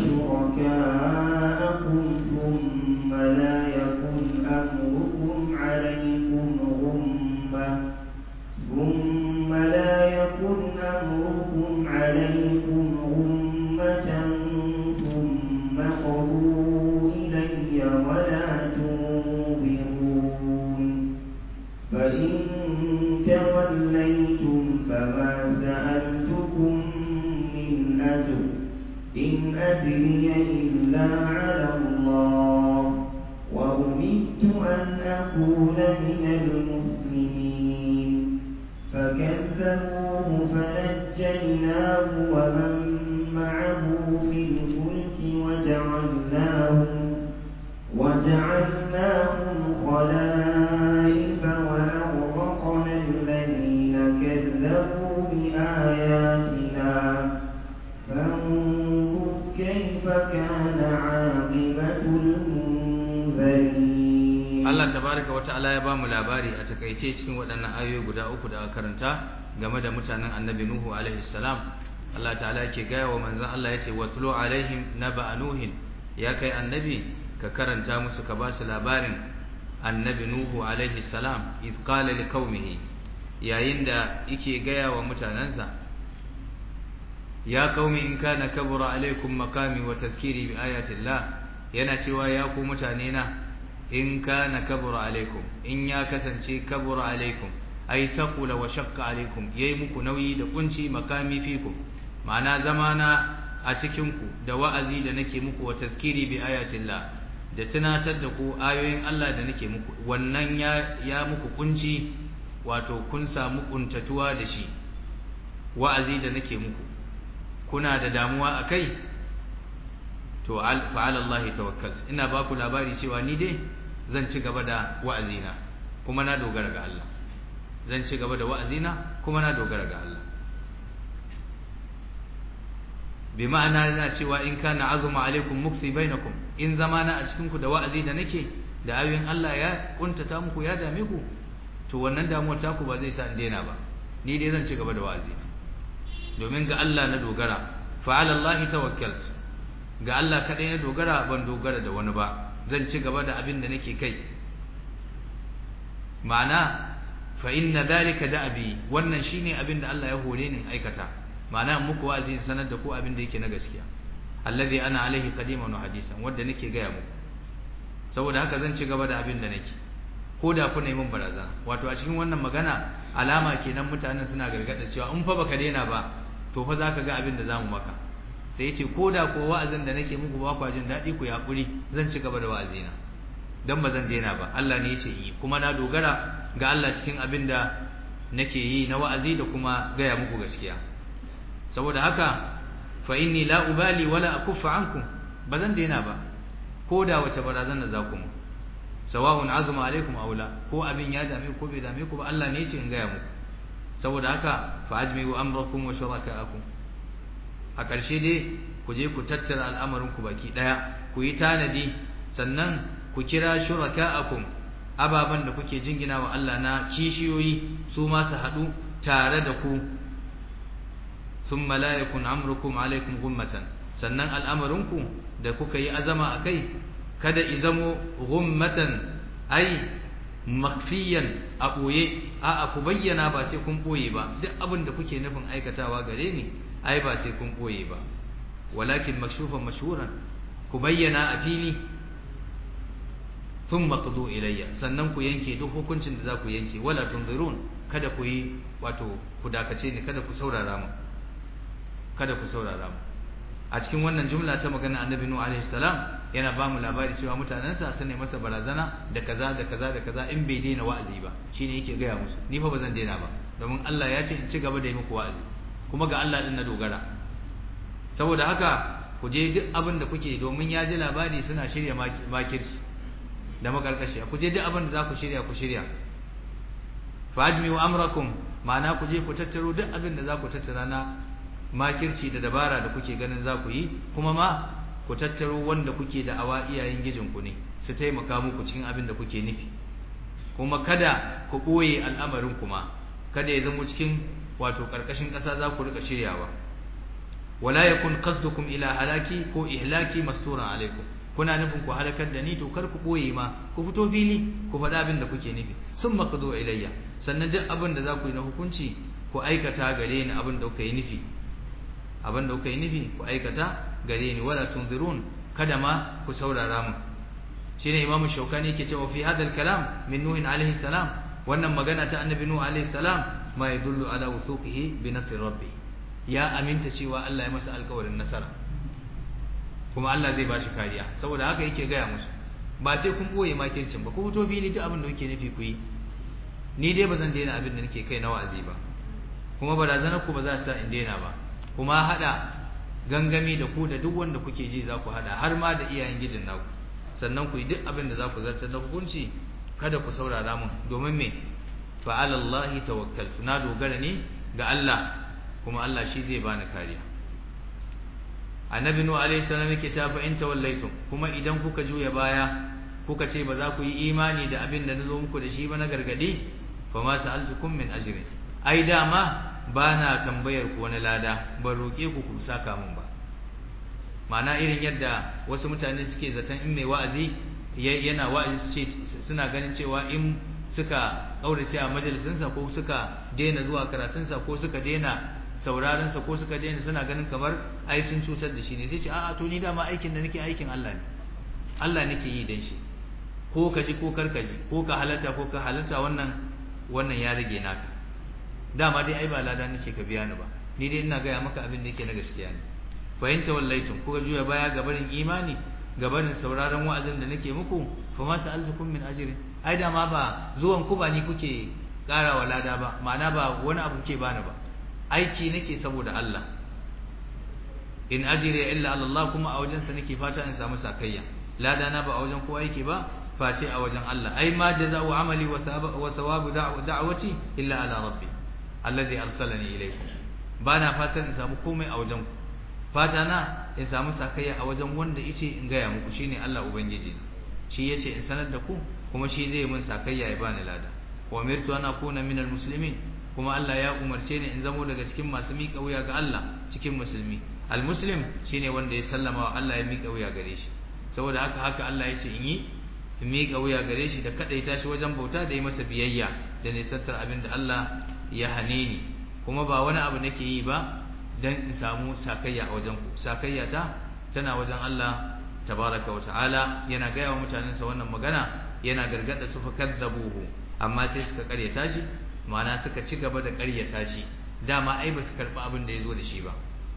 وشركاءكم ثم لا يكن أمركم عليكم غمة ثم لا يكن أمركم عليكم غمة ثم قضوا إلي ولا تنظرون فإن توليتم فما سألتكم من أجر إن أجري إلا على الله وأمدت أن أكون من المسلمين فكذبوه فنجيناه ومن معه في الفلك وجعلناهم وجعلناهم خلائف وأغرقنا الذين كذبوا بآياتنا فانظر كيف كان عاقبة المنذرين Allah tabaraka wa ta'ala ya bamu labari a takaice cikin waɗannan ayoyi guda uku da aka karanta game da mutanen Annabi Nuhu alaihi salam Allah ta'ala yake gaya wa manzon Allah yace watlu alaihim naba nuhin ya kai annabi ka karanta musu ka ba su labarin Annabi Nuhu alaihi salam iz qala liqaumihi yayin da yake gaya wa mutanansa ya qaumi in kana kabura alaikum maqami wa tadhkiri bi ayati Allah yana cewa ya ku mutane na in kana kabura alaikum in ya kasance kabura alaikum ay thaqula wa shaqqa alaikum yayi muku nauyi da kunci makami fikum ma'ana zamana a cikin ku da wa'azi da nake muku wa tazkiri bi ayatillah da tunatar da ku ayoyin Allah da nake muku wannan ya ya muku kunci wato kun samu kuntatuwa da shi wa'azi da nake muku kuna da damuwa akai to fa ala Allah tawakkalt ina ba ku labari cewa ni dai zan ci gaba da wa'azina kuma na dogara ga Allah zan ci gaba da wa'azina kuma na dogara ga Allah bi ma'ana yana cewa in kana azuma alaikum mukfi bainakum in zamana a cikin ku da wa'azi da nake da ayoyin Allah ya kuntata muku ya dame ku to wannan damuwar taku ba zai sa in daina ba ni dai zan ci gaba da wa'azi domin ga Allah na dogara fa ala Allah tawakkalt ga Allah kadai na dogara ban dogara da wani ba zan ci gaba da abin da nake kai ma'ana fa inna dhalika da'bi wannan shine abin da Allah ya hore ni aikata ma'ana muku wa'azi sanar da ku abin da yake na gaskiya alladhi ana alaihi qadiman wa hadisan wanda nake gaya muku saboda haka zan ci gaba da abin da nake ko da kuna yi min barazana wato a cikin wannan magana alama kenan mutanen suna gargada cewa in fa baka daina ba to fa zaka ga abin da zamu maka sai yace ko da ko wa'azin da nake muku ba kwa jin daɗi ku yaƙuri zan ci gaba da wa'azina dan ba zan daina ba Allah ne yace yi kuma na dogara ga Allah cikin abin da nake yi na wa'azi da kuma gaya muku gaskiya saboda haka fa inni la ubali wala akuffa ankum ba zan daina ba ko da wace barazana za ku mu sawa'un azuma alaikum aw la ko abin ya dame ko bai dame ku ba Allah ne yace in gaya muku saboda haka fa ajmi'u amrakum wa shuraka'akum a ƙarshe dai ku je ku tattara al'amarin ku baki daya ku yi tanadi sannan ku kira shuraka'akum ababan da kuke jingina wa Allah na kishiyoyi su ma su haɗu tare da ku thumma la yakun amrukum alaikum gummatan sannan al'amarinku da kuka yi azama akai kada izamo gummatan ai makfiyan a ɓoye a ku bayyana ba sai kun ɓoye ba duk abin da kuke nufin aikatawa gare ni ai ba sai kun ɓoye ba walakin makshufan mashhuran ku bayyana a fili thumma qadu ilayya sannan ku yanke duk hukuncin da za ku yanke wala tunzirun kada ku yi wato ku dakace ni kada ku saurara mu kada ku saurara mu a cikin wannan jumla ta magana annabi nuhu alaihi salam yana ba mu labari cewa mutanensa sun ne masa barazana da kaza da kaza da kaza in bai daina wa'azi ba shine yake gaya musu ni fa bazan daina ba domin Allah ya ce in ci gaba da yi muku wa'azi kuma ga Allah din na dogara saboda haka ku je duk abin da kuke domin ya ji labari suna shirya makirci da makarkashi ku je duk abin da za ku shirya ku shirya fa ajmi'u amrakum ma'ana ku je ku tattaro duk abin da za ku tattara na makirci da dabara da kuke ganin za ku yi kuma ma ku tattaro wanda kuke da awa iyayen gijinku ne su taimaka muku cikin abin da kuke nufi kuma kada ku ɓoye al'amarin kuma kada ya zama cikin wato ƙarƙashin ƙasa za ku rika shiryawa wala yakun qasdukum ila halaki ko ihlaki masturan alaikum kuna nufin ku halakar da ni to kar ku ɓoye ma ku fito fili ku faɗa abin da kuke nufi sun maqdu ilayya sannan duk abin da za ku yi na hukunci ku aikata gare ni abin da kuka yi nufi abin da kuka yi nufi ku aikata gare ni wala tunzirun kada ma ku saurara mu shine imam shaukani yake cewa fi hadal kalam min nuh alaihi salam wannan magana ta annabi nuh alaihi salam ma yadullu ala wuthuqihi bi nasr rabbi ya aminta cewa Allah ya masa alƙawarin nasara kuma Allah zai bashi kariya saboda haka yake gaya musu ba sai kun boye makircin ba ku fito fili duk abin da kuke nufi ku yi ni dai ba zan daina abin da nake kai na wa'azi ba kuma barazanar ku ba za ta sa in daina ba kuma hada gangami da ku da duk wanda kuke ji za ku hada har ma da iyayen gijin naku sannan ku yi duk abin da za ku zartar da hukunci kada ku saurara mun domin me fa ala Allah tawakkaltu na dogara ne ga Allah kuma Allah shi zai bani kariya annabi nuhu alaihi salam yake ta fa in tawallaitum kuma idan kuka juya baya kuka ce ba za ku yi imani da abin da nazo muku da shi ba na gargadi fa ma sa'altukum min ajrin ai dama ba na tambayar ku wani lada ban roƙe ku ku saka min ba ma'ana irin yadda wasu mutane suke zaton in mai wa'azi yana wa'azi su ce suna ganin cewa in suka kaurace a majalisinsa ko suka daina zuwa karatunsa ko suka daina sauraronsa ko suka daina suna ganin kamar ai sun cutar da shi ne sai ce a'a to ni dama aikin da nake aikin Allah ne Allah nake yi dan shi ko ka ji ko kar ka ji ko ka halarta ko ka halarta wannan wannan ya rage naka dama dai ai ba lada nace ka biya ni ba ni dai ina gaya maka abin da yake na gaskiya ne fa in tawallaitum kuka juya baya ga barin imani ga barin sauraron wa'azin da nake muku fa ma sa'altukum min ajrin ai dama ba zuwan ku ba ni kuke karawa lada ba ma'ana ba wani abu kuke bani ba aiki nake saboda Allah in ajri illa ala Allah kuma a wajen sa nake fata in samu sakayya lada na ba a wajen kowa yake ba face a wajen Allah ai ma jaza'u amali wa thawabu da'wati illa ala rabbi alladhi arsalani ilaykum bana fatan in samu komai a wajen ku fata na in samu sakayya a wajen wanda yace in gaya muku shine Allah ubangiji shi yace in sanar da ku kuma shi zai mun sakayya ya bani lada wa umirtu an akuna minal muslimin kuma Allah ya umarce ni in zamo daga cikin masu miƙa wuya ga Allah cikin musulmi almuslim shine wanda ya sallama wa Allah ya miƙa wuya gare shi saboda haka haka Allah ya ce in yi in miƙa wuya gare shi da kadaita shi wajen bauta da yi masa biyayya da nisantar abin da Allah ya hane ni kuma ba wani abu nake yi ba dan in samu sakayya a wajen ku sakayya ta tana wajen Allah tabaraka wa ta'ala yana gaya wa mutanensa wannan magana yana gargada su fa kadzabuhu amma sai suka karyata shi ma'ana suka ci gaba da karyata shi dama ai ba su karɓi abin da ya zo da shi ba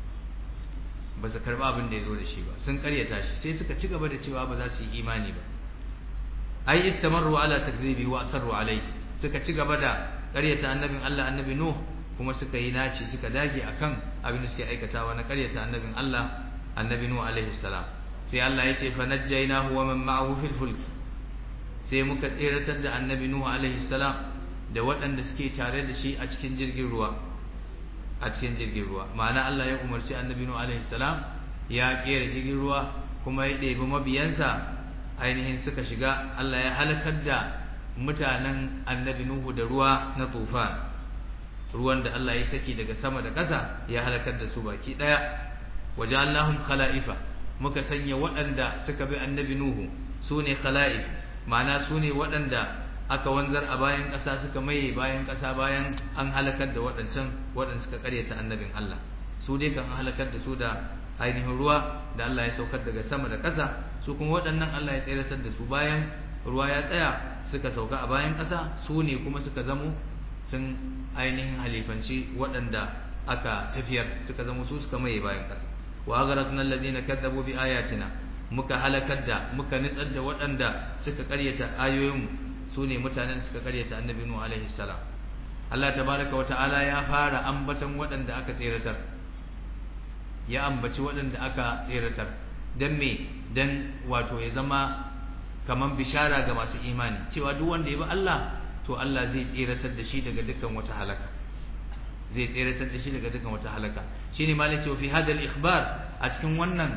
ba su karɓi abin da ya zo da shi ba sun karyata shi sai suka ci gaba da cewa ba za su yi imani ba ai istamarru ala takdhibi wa asarru alai suka ci gaba da karyata annabin Allah annabi Nuh kuma suka yi naci suka dage akan abin da suke aikatawa na karyata annabin Allah annabi Nuh alaihi salam sai Allah ya ce fa najjaynahu wa man ma'ahu fil fulk sai muka tseratar da annabi Nuh alaihi salam da waɗanda suke tare da shi a cikin jirgin ruwa a cikin jirgin ruwa ma'ana Allah ya umarci annabi Nuh alaihi salam ya kera jirgin ruwa kuma ya ɗebi mabiyansa ainihin suka shiga Allah ya halakar da mutanen annabi Nuhu da ruwa na tufan ruwan da Allah ya saki daga sama da ƙasa ya halakar da su baki ɗaya waja'alnahum khala'ifa muka sanya waɗanda suka bi annabi Nuhu sune khala'if ma'ana sune waɗanda aka wanzar a bayan ƙasa suka maye bayan ƙasa bayan an halakar da waɗancan waɗanda suka ƙaryata annabin Allah su dai kan halakar da su da ainihin ruwa da Allah ya saukar daga sama da ƙasa su kuma waɗannan Allah ya tseratar da su bayan ruwa ya tsaya suka sauka a bayan ƙasa su ne kuma suka zamo sun ainihin halifanci waɗanda aka tafiyar suka zamo su suka maye bayan ƙasa wa agharatna alladhina kadzabu bi ayatina muka halakar da muka nitsar da waɗanda suka ƙaryata ayoyinmu su ne mutanen suka karyata annabi nuhu alaihi salam Allah tabaraka wa ta'ala ya fara ambatan waɗanda aka tseratar ya ambaci waɗanda aka tseratar dan me dan wato ya zama kaman bishara ga masu imani cewa duk wanda ya bi Allah to Allah zai tseratar da shi daga dukkan wata halaka zai tseratar da shi daga dukkan wata halaka shine malai cewa fi hadal ikhbar a cikin wannan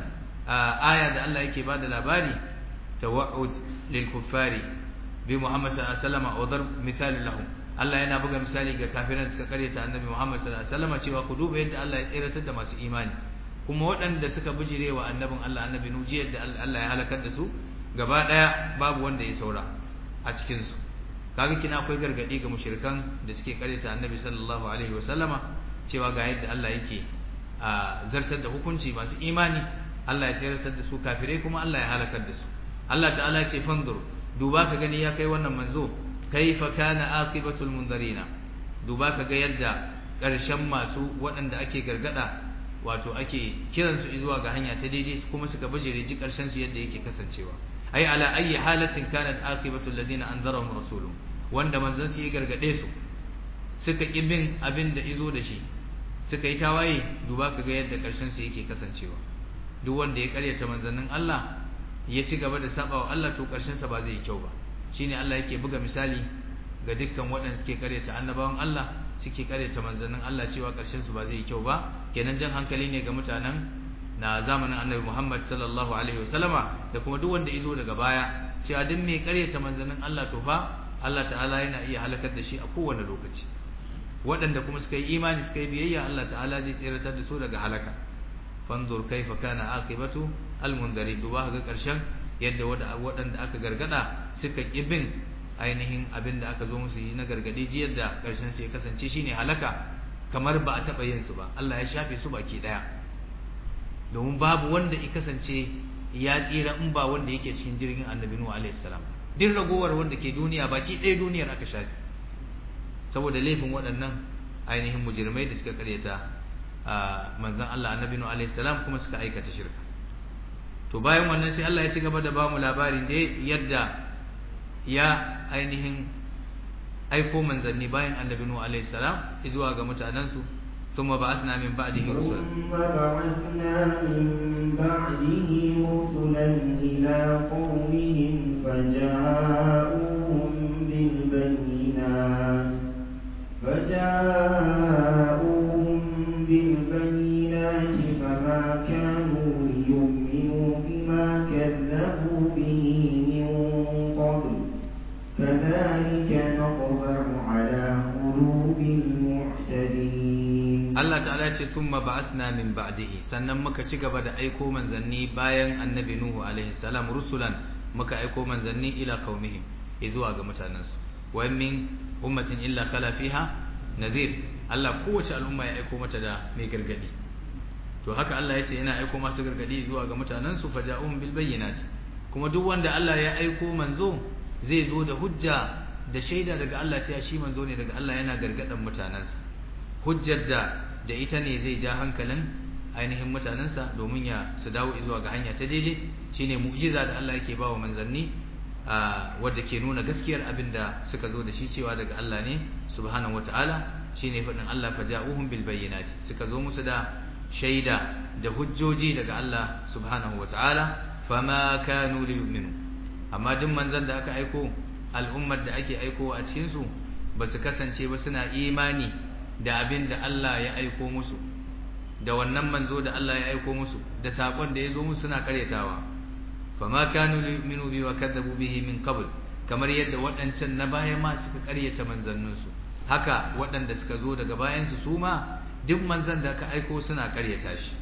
aya da Allah yake bada labari tawa'ud lil kuffari bi Muhammad sallallahu alaihi wasallam wa darb misali lahum Allah yana buga misali ga kafiran da suka karyata annabi Muhammad sallallahu alaihi wasallam cewa ku duba yadda Allah ya tseratar da masu imani kuma waɗanda suka bijirewa annabin Allah annabi Nuji yadda Allah ya halakar da su gaba daya babu wanda ya saura a cikin su kaga kina akwai gargadi ga mushrikan da suke karyata annabi sallallahu alaihi wasallama cewa ga yadda Allah yake a zartar da hukunci masu imani Allah ya tseratar da su kafirai kuma Allah ya halakar da su Allah ta'ala ya ce fanzur duba ka gani ya kai wannan manzo kaifa kana aqibatul munzarina duba ka ga yadda ƙarshen masu waɗanda ake gargada wato ake kiran su zuwa ga hanya ta daidai kuma suka bajire ji ƙarshen su yadda yake kasancewa ai ala ayi halatin kanat aqibatul ladina anzarahum rasuluhum wanda manzon su ya gargade su suka ki bin abin da izo da shi suka yi tawaye duba ka ga yadda ƙarshen su yake kasancewa duk wanda ya karyata manzannin Allah ya ci gaba da saba wa Allah to karshen sa ba zai yi kyau ba shine Allah yake buga misali ga dukkan waɗanda suke karyata annabawan Allah suke karyata manzannin Allah cewa karshen su ba zai yi kyau ba kenan jan hankali ne ga mutanen na zamanin Annabi Muhammad sallallahu alaihi wasallama da kuma duk wanda yazo daga baya cewa duk mai karyata manzannin Allah to fa Allah ta'ala yana iya halakar da shi a kowane lokaci waɗanda kuma suka yi imani suka yi biyayya Allah ta'ala zai tseratar da su daga halaka fanzur kaifa kana aqibatu almundarin duba ga karshen yadda waɗanda aka gargada suka kibin ainihin abin da aka zo musu yi na gargadi ji yadda karshen su ya kasance shine halaka kamar ba a taɓa yin su ba Allah ya shafe su baki ɗaya domin babu wanda ya kasance ya tsira in ba wanda yake cikin jirgin annabi nuhu alaihi salam duk ragowar wanda ke duniya baki ɗaya duniyar aka shafe saboda laifin waɗannan ainihin mujirmai da suka karyata manzon Allah annabi nuhu alaihi salam kuma suka aikata shirka to bayan wannan sai Allah ya ci gaba da ba mu labarin da yadda ya ainihin aiko manzanni bayan annabi nuhu alaihi salam zuwa ga mutanansu thumma ba'athna min ba'dihi rusulan ثم بعثنا من بعده رسلا إلى قومهم فجاءوهم بالبينات فجاءوهم بالبينات فما كانوا ليؤمنوا بما كذبوا به من قبل كذلك نطبع على قلوب المعتدين Allah ta'ala ya ce thumma ba'athna min ba'dihi sannan muka ci gaba da aiko manzanni bayan annabi nuhu alaihi salam rusulan muka aiko manzanni ila qaumihim zuwa ga mutanansu wa min ummatin illa khala fiha nadhir Allah kowace al'umma ya aiko mata da mai gargadi to haka Allah ya ce yana aiko masu gargadi zuwa ga mutanansu faja'um bil bayyinati kuma duk wanda Allah ya aiko manzo zai zo da hujja da shaida daga Allah cewa shi manzo ne daga Allah yana gargadan mutanansa hujjar da da ita ne zai ja hankalin ainihin mutanensa domin ya su dawo zuwa ga hanya ta daidai shine mu'jiza da Allah yake bawa manzanni wadda ke nuna gaskiyar abin da suka zo da shi cewa daga Allah ne subhanahu wataala shine faɗin Allah faja'uhum bil bayyinati suka zo musu da shaida da hujjoji daga Allah subhanahu wataala fama kanu liyu'minu amma duk manzan da aka aiko al'ummar da ake aiko a cikin su ba su kasance ba suna imani da abin da Allah ya aiko musu da wannan manzo da Allah ya aiko musu da sakon da ya zo musu suna karyatawa fama kanu yu'minu bi wa kadzabu bihi min qabl kamar yadda waɗancan na baya ma suka karyata manzannin su haka waɗanda suka zo daga bayan su su ma duk manzan da aka aiko suna karyata shi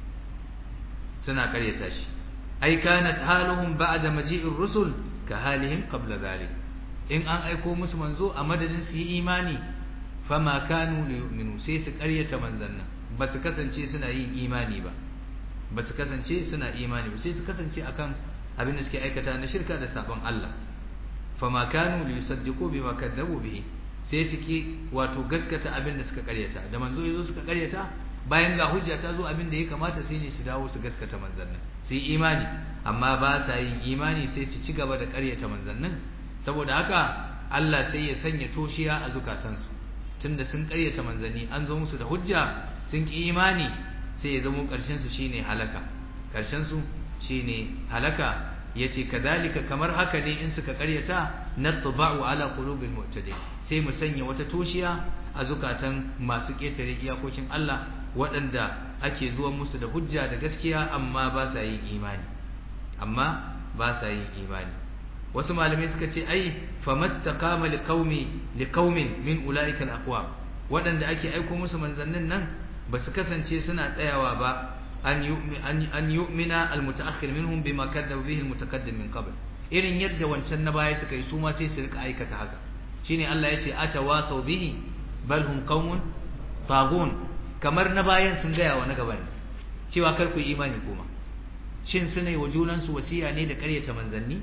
suna karyata shi ai kanat haluhum ba'da maji'ir rusul ka halihim qabla dhalik in an aiko musu manzo a madadin su yi imani fama kanu liyu'minu sai su ƙaryata manzannin ba su kasance suna yin imani ba ba su kasance suna imani ba sai su kasance akan abin da suke aikata na shirka da sabon Allah fama kanu liyusaddiqu bima kadzabu bihi sai suke wato gaskata abin da suka ƙaryata da manzo yazo suka ƙaryata bayan ga hujja ta zo abin da ya kamata sai ne su dawo su gaskata manzannin su yi imani amma ba sa yin imani sai su ci gaba da ƙaryata manzannin saboda haka Allah sai ya sanya toshiya a zukatansu tunda sun karyata manzanni an zo musu da hujja sun ki imani sai ya zama karshen su shine halaka karshen su shine halaka yace kadalika kamar haka ne in suka karyata natba'u ala qulubil mu'tadin sai mu sanya wata toshiya a zukatan masu ketare iyakokin Allah waɗanda ake zuwa musu da hujja da gaskiya amma ba sa yin imani amma ba sa yin imani wasu malamai suka ce ai famastaqama liqaumi liqaumin min ulaika alaqwa wadanda ake aiko musu manzannin nan basu kasance suna tsayawa ba an yu'mi an yu'mina almutaakhir minhum bima kadzabu bihi almutaqaddim min qabl irin yadda wancan na baya suka yi su ma sai su rika aikata haka shine Allah yace atawasau bihi bal hum qaumun tagun kamar na bayan sun gaya wa na gaban cewa kar ku imani kuma shin suna yi wa junansu wasiya ne da ƙaryata manzanni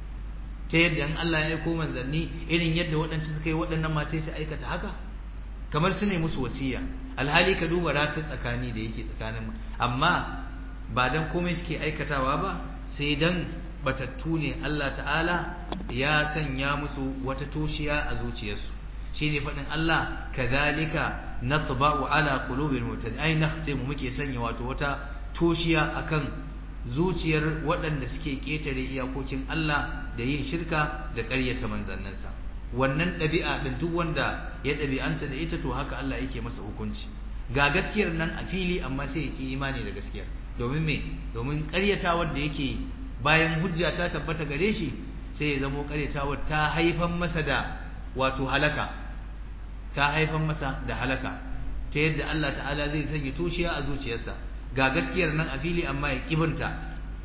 ta yadda in Allah ya aiko manzanni irin yadda waɗancan suka yi waɗannan ma sai su aikata haka kamar su ne musu wasiya alhali ka duba ratar tsakani da yake tsakanin amma ba dan komai suke aikatawa ba sai dan batattu ne Allah ta'ala ya sanya musu wata toshiya a zuciyarsu shine faɗin Allah kadhalika natba'u ala qulubil mu'tadin ai nakhtimu muke sanya wato wata toshiya akan zuciyar waɗanda suke ƙetare iyakokin Allah da yin shirka da ƙaryata manzannansa wannan ɗabi'a ɗin duk wanda ya ɗabi'anta da ita to haka Allah yake masa hukunci ga gaskiyar nan a fili amma sai ya ƙi imani da gaskiyar domin me domin ƙaryatawar da yake bayan hujja ta tabbata gare shi sai ya zamo ƙaryatawar ta haifan masa da wato halaka ta haifan masa da halaka ta yadda Allah ta'ala zai sanya toshiya a zuciyarsa ga gaskiyar nan a fili amma ya kibinta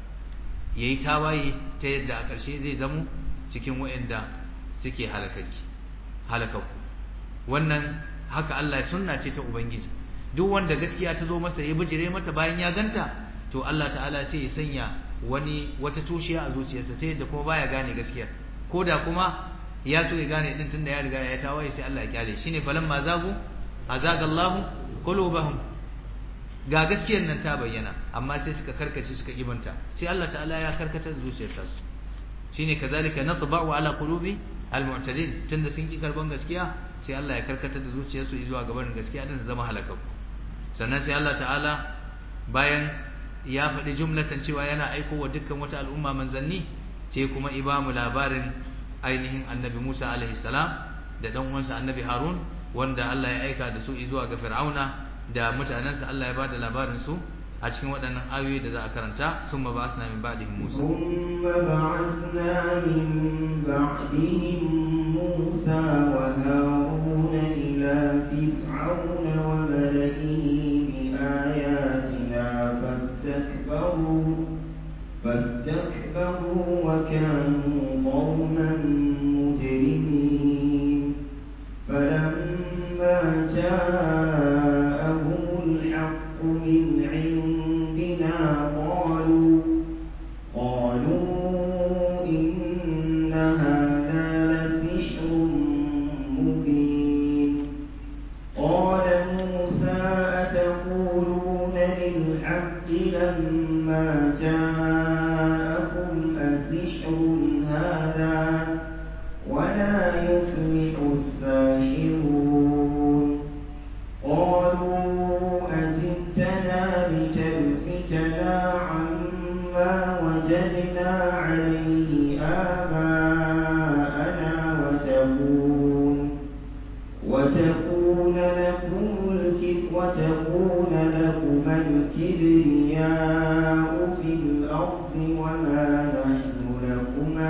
ya yi tawaye ta yadda a ƙarshe zai zamo cikin waɗanda suke halakakku wannan haka Allah sunna ce ta Ubangiji duk wanda gaskiya ta zo masa ya bijire mata bayan ya ganta to Allah ta'ala sai ya sanya wani wata toshiya a zuciyarsa ta yadda kuma baya gane gaskiyar ko da kuma ya so ya gane din tunda ya riga ya tawaye sai Allah ya kyale shine falamma zagu azagallahu qulubahum ga gaskiyar nan ta bayyana amma sai suka karkace suka ibanta sai Allah ta'ala ya karkatar da zuciyar ta su shine kazalika natba'u ala qulubi almu'tadin tunda sun ki karban gaskiya sai Allah ya karkatar da zuciyar su zuwa gaban gaskiya din zama halakaku sannan sai Allah ta'ala bayan ya faɗi jumlatan cewa yana aiko wa dukkan wata al'umma manzanni sai kuma ibamu labarin ainihin annabi Musa alaihi salam da dan uwansa annabi Harun wanda Allah ya aika da su zuwa ga Fir'auna da mutanensa Allah ya bada labarin su a cikin waɗannan ayoyi da za a karanta sun ma ba'asna min ba'dihim Musa ثم بعثنا من بعدهم موسى وهارون إلى فرعون وملئه بآياتنا فاستكبروا فاستكبروا وكانوا قوما مجرمين فلما جاءهم الحق من عندنا قالوا قالوا إن هذا لسحر مبين قال موسى أتقولون للحق لما جاءكم أسحر هذا ولا يفلح الساحرون قالوا أجئتنا لتلفتنا عما وجدنا عليه آباءنا وتكون وتكون لكم الكب وتكون لكم الكبرياء في الأرض وما نحن لكما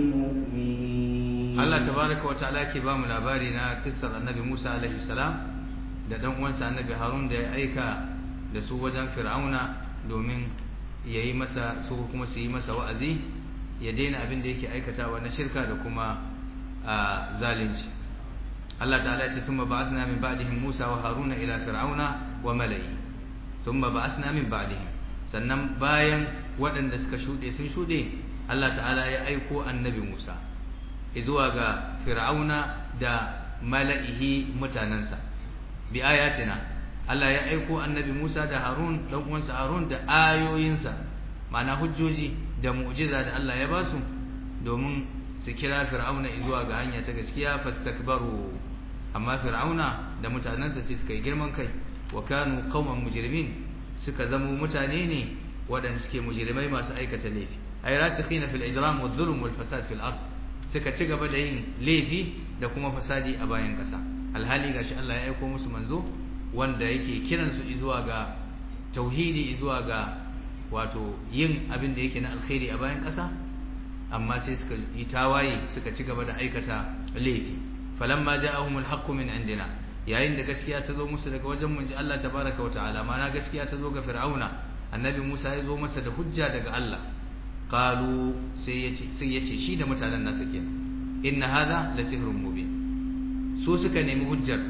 بمؤمنين Allah tabaraka wa ta'ala ke ba mu labari na kissar annabi Musa alaihi salam da dan uwansa annabi Harun da ya aika da su wajen Fir'auna domin yayi masa su kuma su yi masa wa'azi ya daina abin da yake aikatawa na shirka da kuma a zalunci Allah ta'ala ya ce thumma ba'athna min ba'dihim Musa wa Haruna ila Fir'auna wa mala'i thumma ba'athna min ba'dihim sannan bayan waɗanda suka shuɗe sun shuɗe Allah ta'ala ya aiko annabi Musa zuwa ga fir'auna da mala'ihi mutanensa bi ayatina Allah ya aiko annabi Musa da Harun dan uwansa Harun da ayoyinsa ma'ana hujjoji da mu'jiza da Allah ya basu domin su kira fir'auna zuwa ga hanya ta gaskiya fastakbaru amma fir'auna da mutanensa sai suka yi girman kai wa kanu qauman mujrimin suka zamo mutane ne waɗanda suke mujrimai masu aikata laifi ay rasikhina fil ijram wal dhulm wal fasad fil ard suka ci gaba da yin laifi da kuma fasadi a bayan ƙasa alhali gashi Allah ya aiko musu manzo wanda yake kiran su zuwa ga tauhidi zuwa ga wato yin abin da yake na alkhairi a bayan ƙasa amma sai suka yi tawaye suka ci gaba da aikata laifi falamma ja'ahumul haqqu min indina yayin da gaskiya ta zo musu daga wajen mun ji Allah tabaraka wa ta'ala mana gaskiya ta zo ga fir'auna annabi Musa ya zo masa da hujja daga Allah qalu sai yace sai yace shi da mutanen nasa ke inna hadha la sihrun mubin so suka nemi hujjar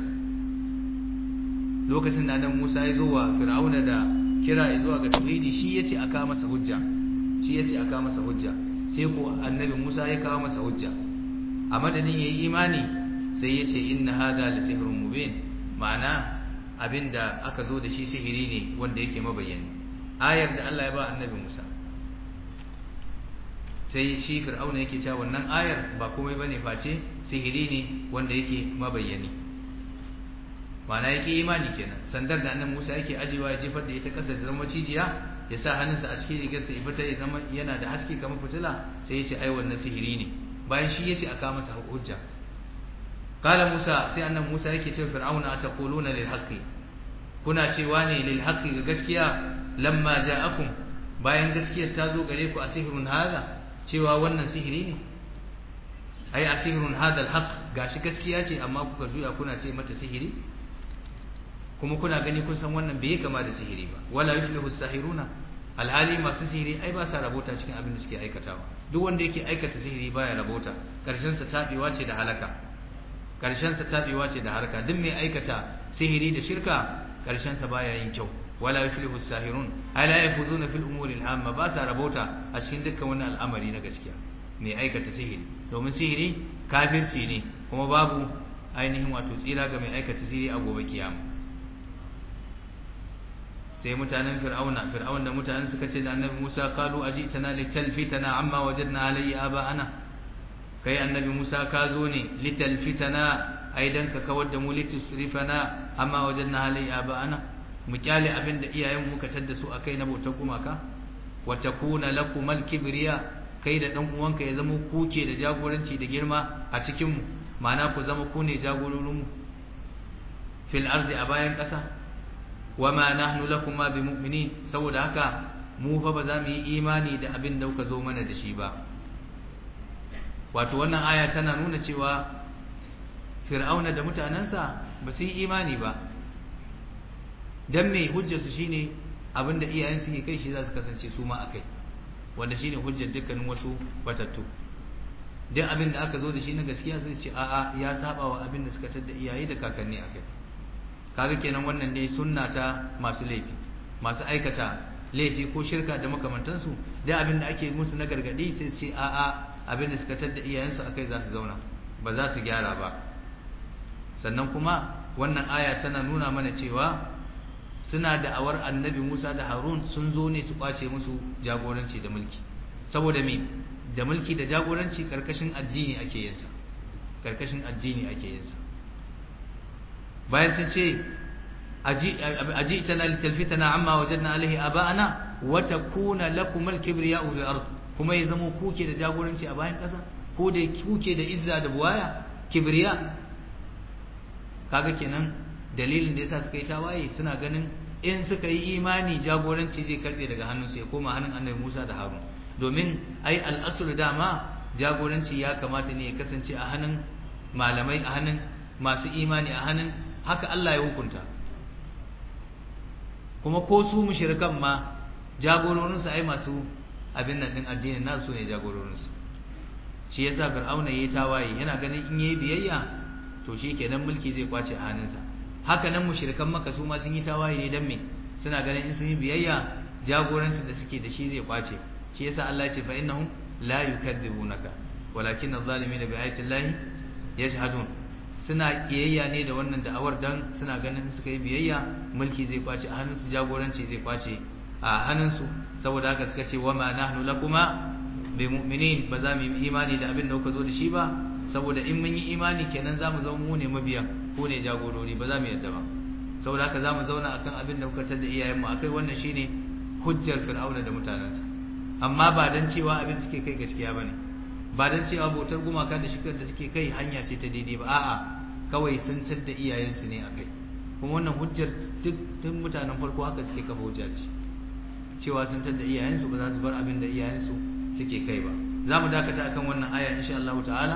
lokacin da annabi Musa ya zo wa fir'auna da kira zuwa ga tauhidi shi yace aka masa hujja shi yace aka masa hujja sai ko annabi Musa ya kawo masa hujja a madadin yayi imani sai yace inna hadha la sihrun mubin ma'ana abinda aka zo da shi sihiri ne wanda yake mabayyani ayar da Allah ya ba annabi Musa sai shi fir'auna yake cewa wannan ayar ba komai bane face sihiri ne wanda yake mabayyani ma'ana yake imani kenan sandar da annabi Musa yake ajiwa ya jefar da ita kasa ta zama cijiya ya sa hannunsa a cikin rigarsa ya fita ya zama yana da haske kamar fitila sai ya ce ai wannan sihiri ne bayan shi yace aka masa hujja kala Musa sai annabi Musa yake cewa fir'auna ataquluna lil haqqi kuna cewa ne lil haqqi ga gaskiya lamma ja'akum bayan gaskiyar ta zo gare ku a sihirun hada cewa wannan sihiri ne ai a sihirun hada alhaq gashi gaskiya ce amma kuka juya kuna ce mata sihiri kuma kuna gani kun san wannan bai kama da sihiri ba wala yuflihu sahiruna alhali masu sihiri ai ba sa rabota cikin abin da suke aikatawa duk wanda yake aikata sihiri baya rabota karshen sa tabewa ce da halaka karshen sa tabewa ce da harka duk mai aikata sihiri da shirka karshen sa baya yin kyau wala yuflihu sahirun ala yafuzuna fil umuri al-amma ba sa rabota a cikin dukkan wani al'amari na gaskiya mai aikata sihiri domin sihiri kafirci ne kuma babu ainihin wato tsira ga mai aikata sihiri a gobe kiyama sai mutanen fir'auna fir'aun da mutanen suka ce da annabi Musa qalu ajitana litalfitana amma wajadna alayhi aba'ana kai annabi Musa ka zo ne litalfitana aidan ka kawar da mu litusrifana amma wajadna alayhi aba'ana mu kyale abin da iyayen muka tadda su akai na bautar gumaka wa takuna lakumal kibriya kai da dan uwanka ya zama kuke da jagoranci da girma a cikin mu ma'ana ku zama ku ne jagororin mu fil ardi a bayan kasa wama nahnu lakuma bimu'minin saboda haka mu fa ba za mu yi imani da abin da kuka zo mana da shi ba wato wannan aya tana nuna cewa fir'auna da mutanansa ba su yi imani ba dan me hujjatu shine abinda iyayen suke kai shi za su kasance su ma akai wanda shine hujjar dukkanin wasu batattu duk abin da aka zo da shi na gaskiya sai ce a'a ya saba wa abin da suka tadda iyaye da kakanni akai kaga kenan wannan dai sunna ta masu laifi masu aikata laifi ko shirka da makamantansu da abin da ake musu na gargadi sai su ce a'a abin da suka tadda iyayensu akai za su zauna ba za su gyara ba sannan kuma wannan aya tana nuna mana cewa suna da awar annabi Musa da Harun sun zo ne su kwace musu jagoranci da mulki saboda me da mulki da jagoranci karkashin addini ake yin sa karkashin addini ake yin sa bayan sun ce aji tana litalfitana amma wajadna alaihi aba'ana wa takuna lakum al-kibriya'u fil ard kuma ya zama kuke da jagoranci a bayan kasa ko da kuke da izza da buwaya kibriya kaga kenan dalilin da yasa suka yi tawaye suna ganin in suka yi imani jagoranci zai karbe daga hannunsu ya koma hannun annabi Musa da Harun domin ai al-aslu dama jagoranci ya kamata ne ya kasance a hannun malamai a hannun masu imani a hannun haka Allah ya hukunta kuma ko su mushrikan ma jagororinsu ai masu abin nan din addinin nasu ne jagororinsu shi yasa fir'auna yayi tawaye yana ganin in yayi biyayya to shikenan mulki zai kwace a hannunsa haka nan mushrikan maka su ma sun yi tawaye ne dan me suna ganin in sun yi biyayya jagorancin da suke da shi zai kwace shi yasa Allah ya ce fa innahum la yukadzibunaka walakin adh-dhalimina bi ayati llahi yajhadun suna kiyayya ne da wannan da'awar dan suna ganin suka yi biyayya mulki zai kwace a hannunsu jagoranci zai kwace a hannunsu saboda haka suka ce wa ma nahnu lakuma bi mu'minin ba za mu yi imani da abin da kuka zo da shi ba saboda in mun yi imani kenan za mu zama mu ne mabiyan ko ne jagorori ba za mu yadda ba saboda haka za mu zauna akan abin da kuka tada iyayenmu akai wannan shine hujjar fir'auna da mutanensa amma ba dan cewa abin suke kai gaskiya bane ba dan cewa bautar gumaka da shikar da suke kai hanya ce ta daidai ba a'a kawai sun tada iyayensu ne akai kuma wannan hujjar duk tun mutanen farko haka suke kafa hujja ce cewa sun tada iyayensu ba za su bar abin da iyayensu suke kai ba za mu dakata akan wannan aya insha Allah ta'ala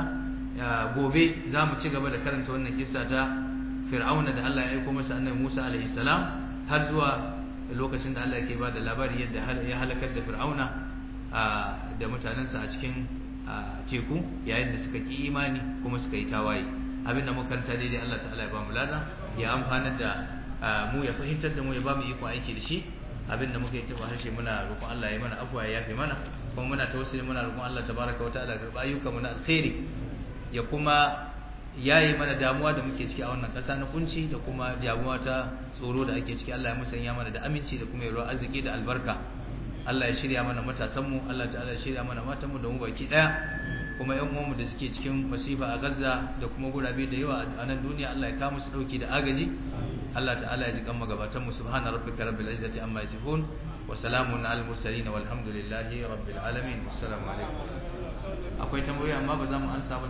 gobe za mu ci gaba da karanta wannan kissa ta fir'auna da Allah ya aiko masa annabi Musa alaihi salam har zuwa lokacin da Allah yake ba da labari yadda ya halakar da fir'auna da mutanensa a cikin teku yayin da suka ki imani kuma suka yi tawaye abinda muka karanta daidai Allah ta'ala ya ba mu lada ya amfanar da mu ya fahimtar da mu ya ba mu iko aiki da shi abinda muka yi taba harshe muna roƙon Allah ya mana afwa ya yafe mana kuma muna tawassuli muna roƙon Allah tabaraka wa ta'ala ga ayyukan mu na alkhairi ya kuma yayi mana damuwa da muke ciki a wannan ƙasa na kunci da kuma damuwa ta tsoro da ake ciki Allah ya musanya mana da aminci da kuma yarwa arziki da albarka Allah ya shirya mana matasan mu Allah ta'ala ya shirya mana matan mu da mu baki daya kuma ƴan uwan mu da suke cikin masifa a Gaza da kuma gurabe da yawa a nan duniya Allah ya kawo musu dauki da agaji Allah ta'ala ya ji kan magabatan mu subhana rabbika rabbil izzati amma yasifun wa salamun alal mursalin walhamdulillahi rabbil alamin assalamu alaikum akwai tambayoyi amma ba za mu ansa ba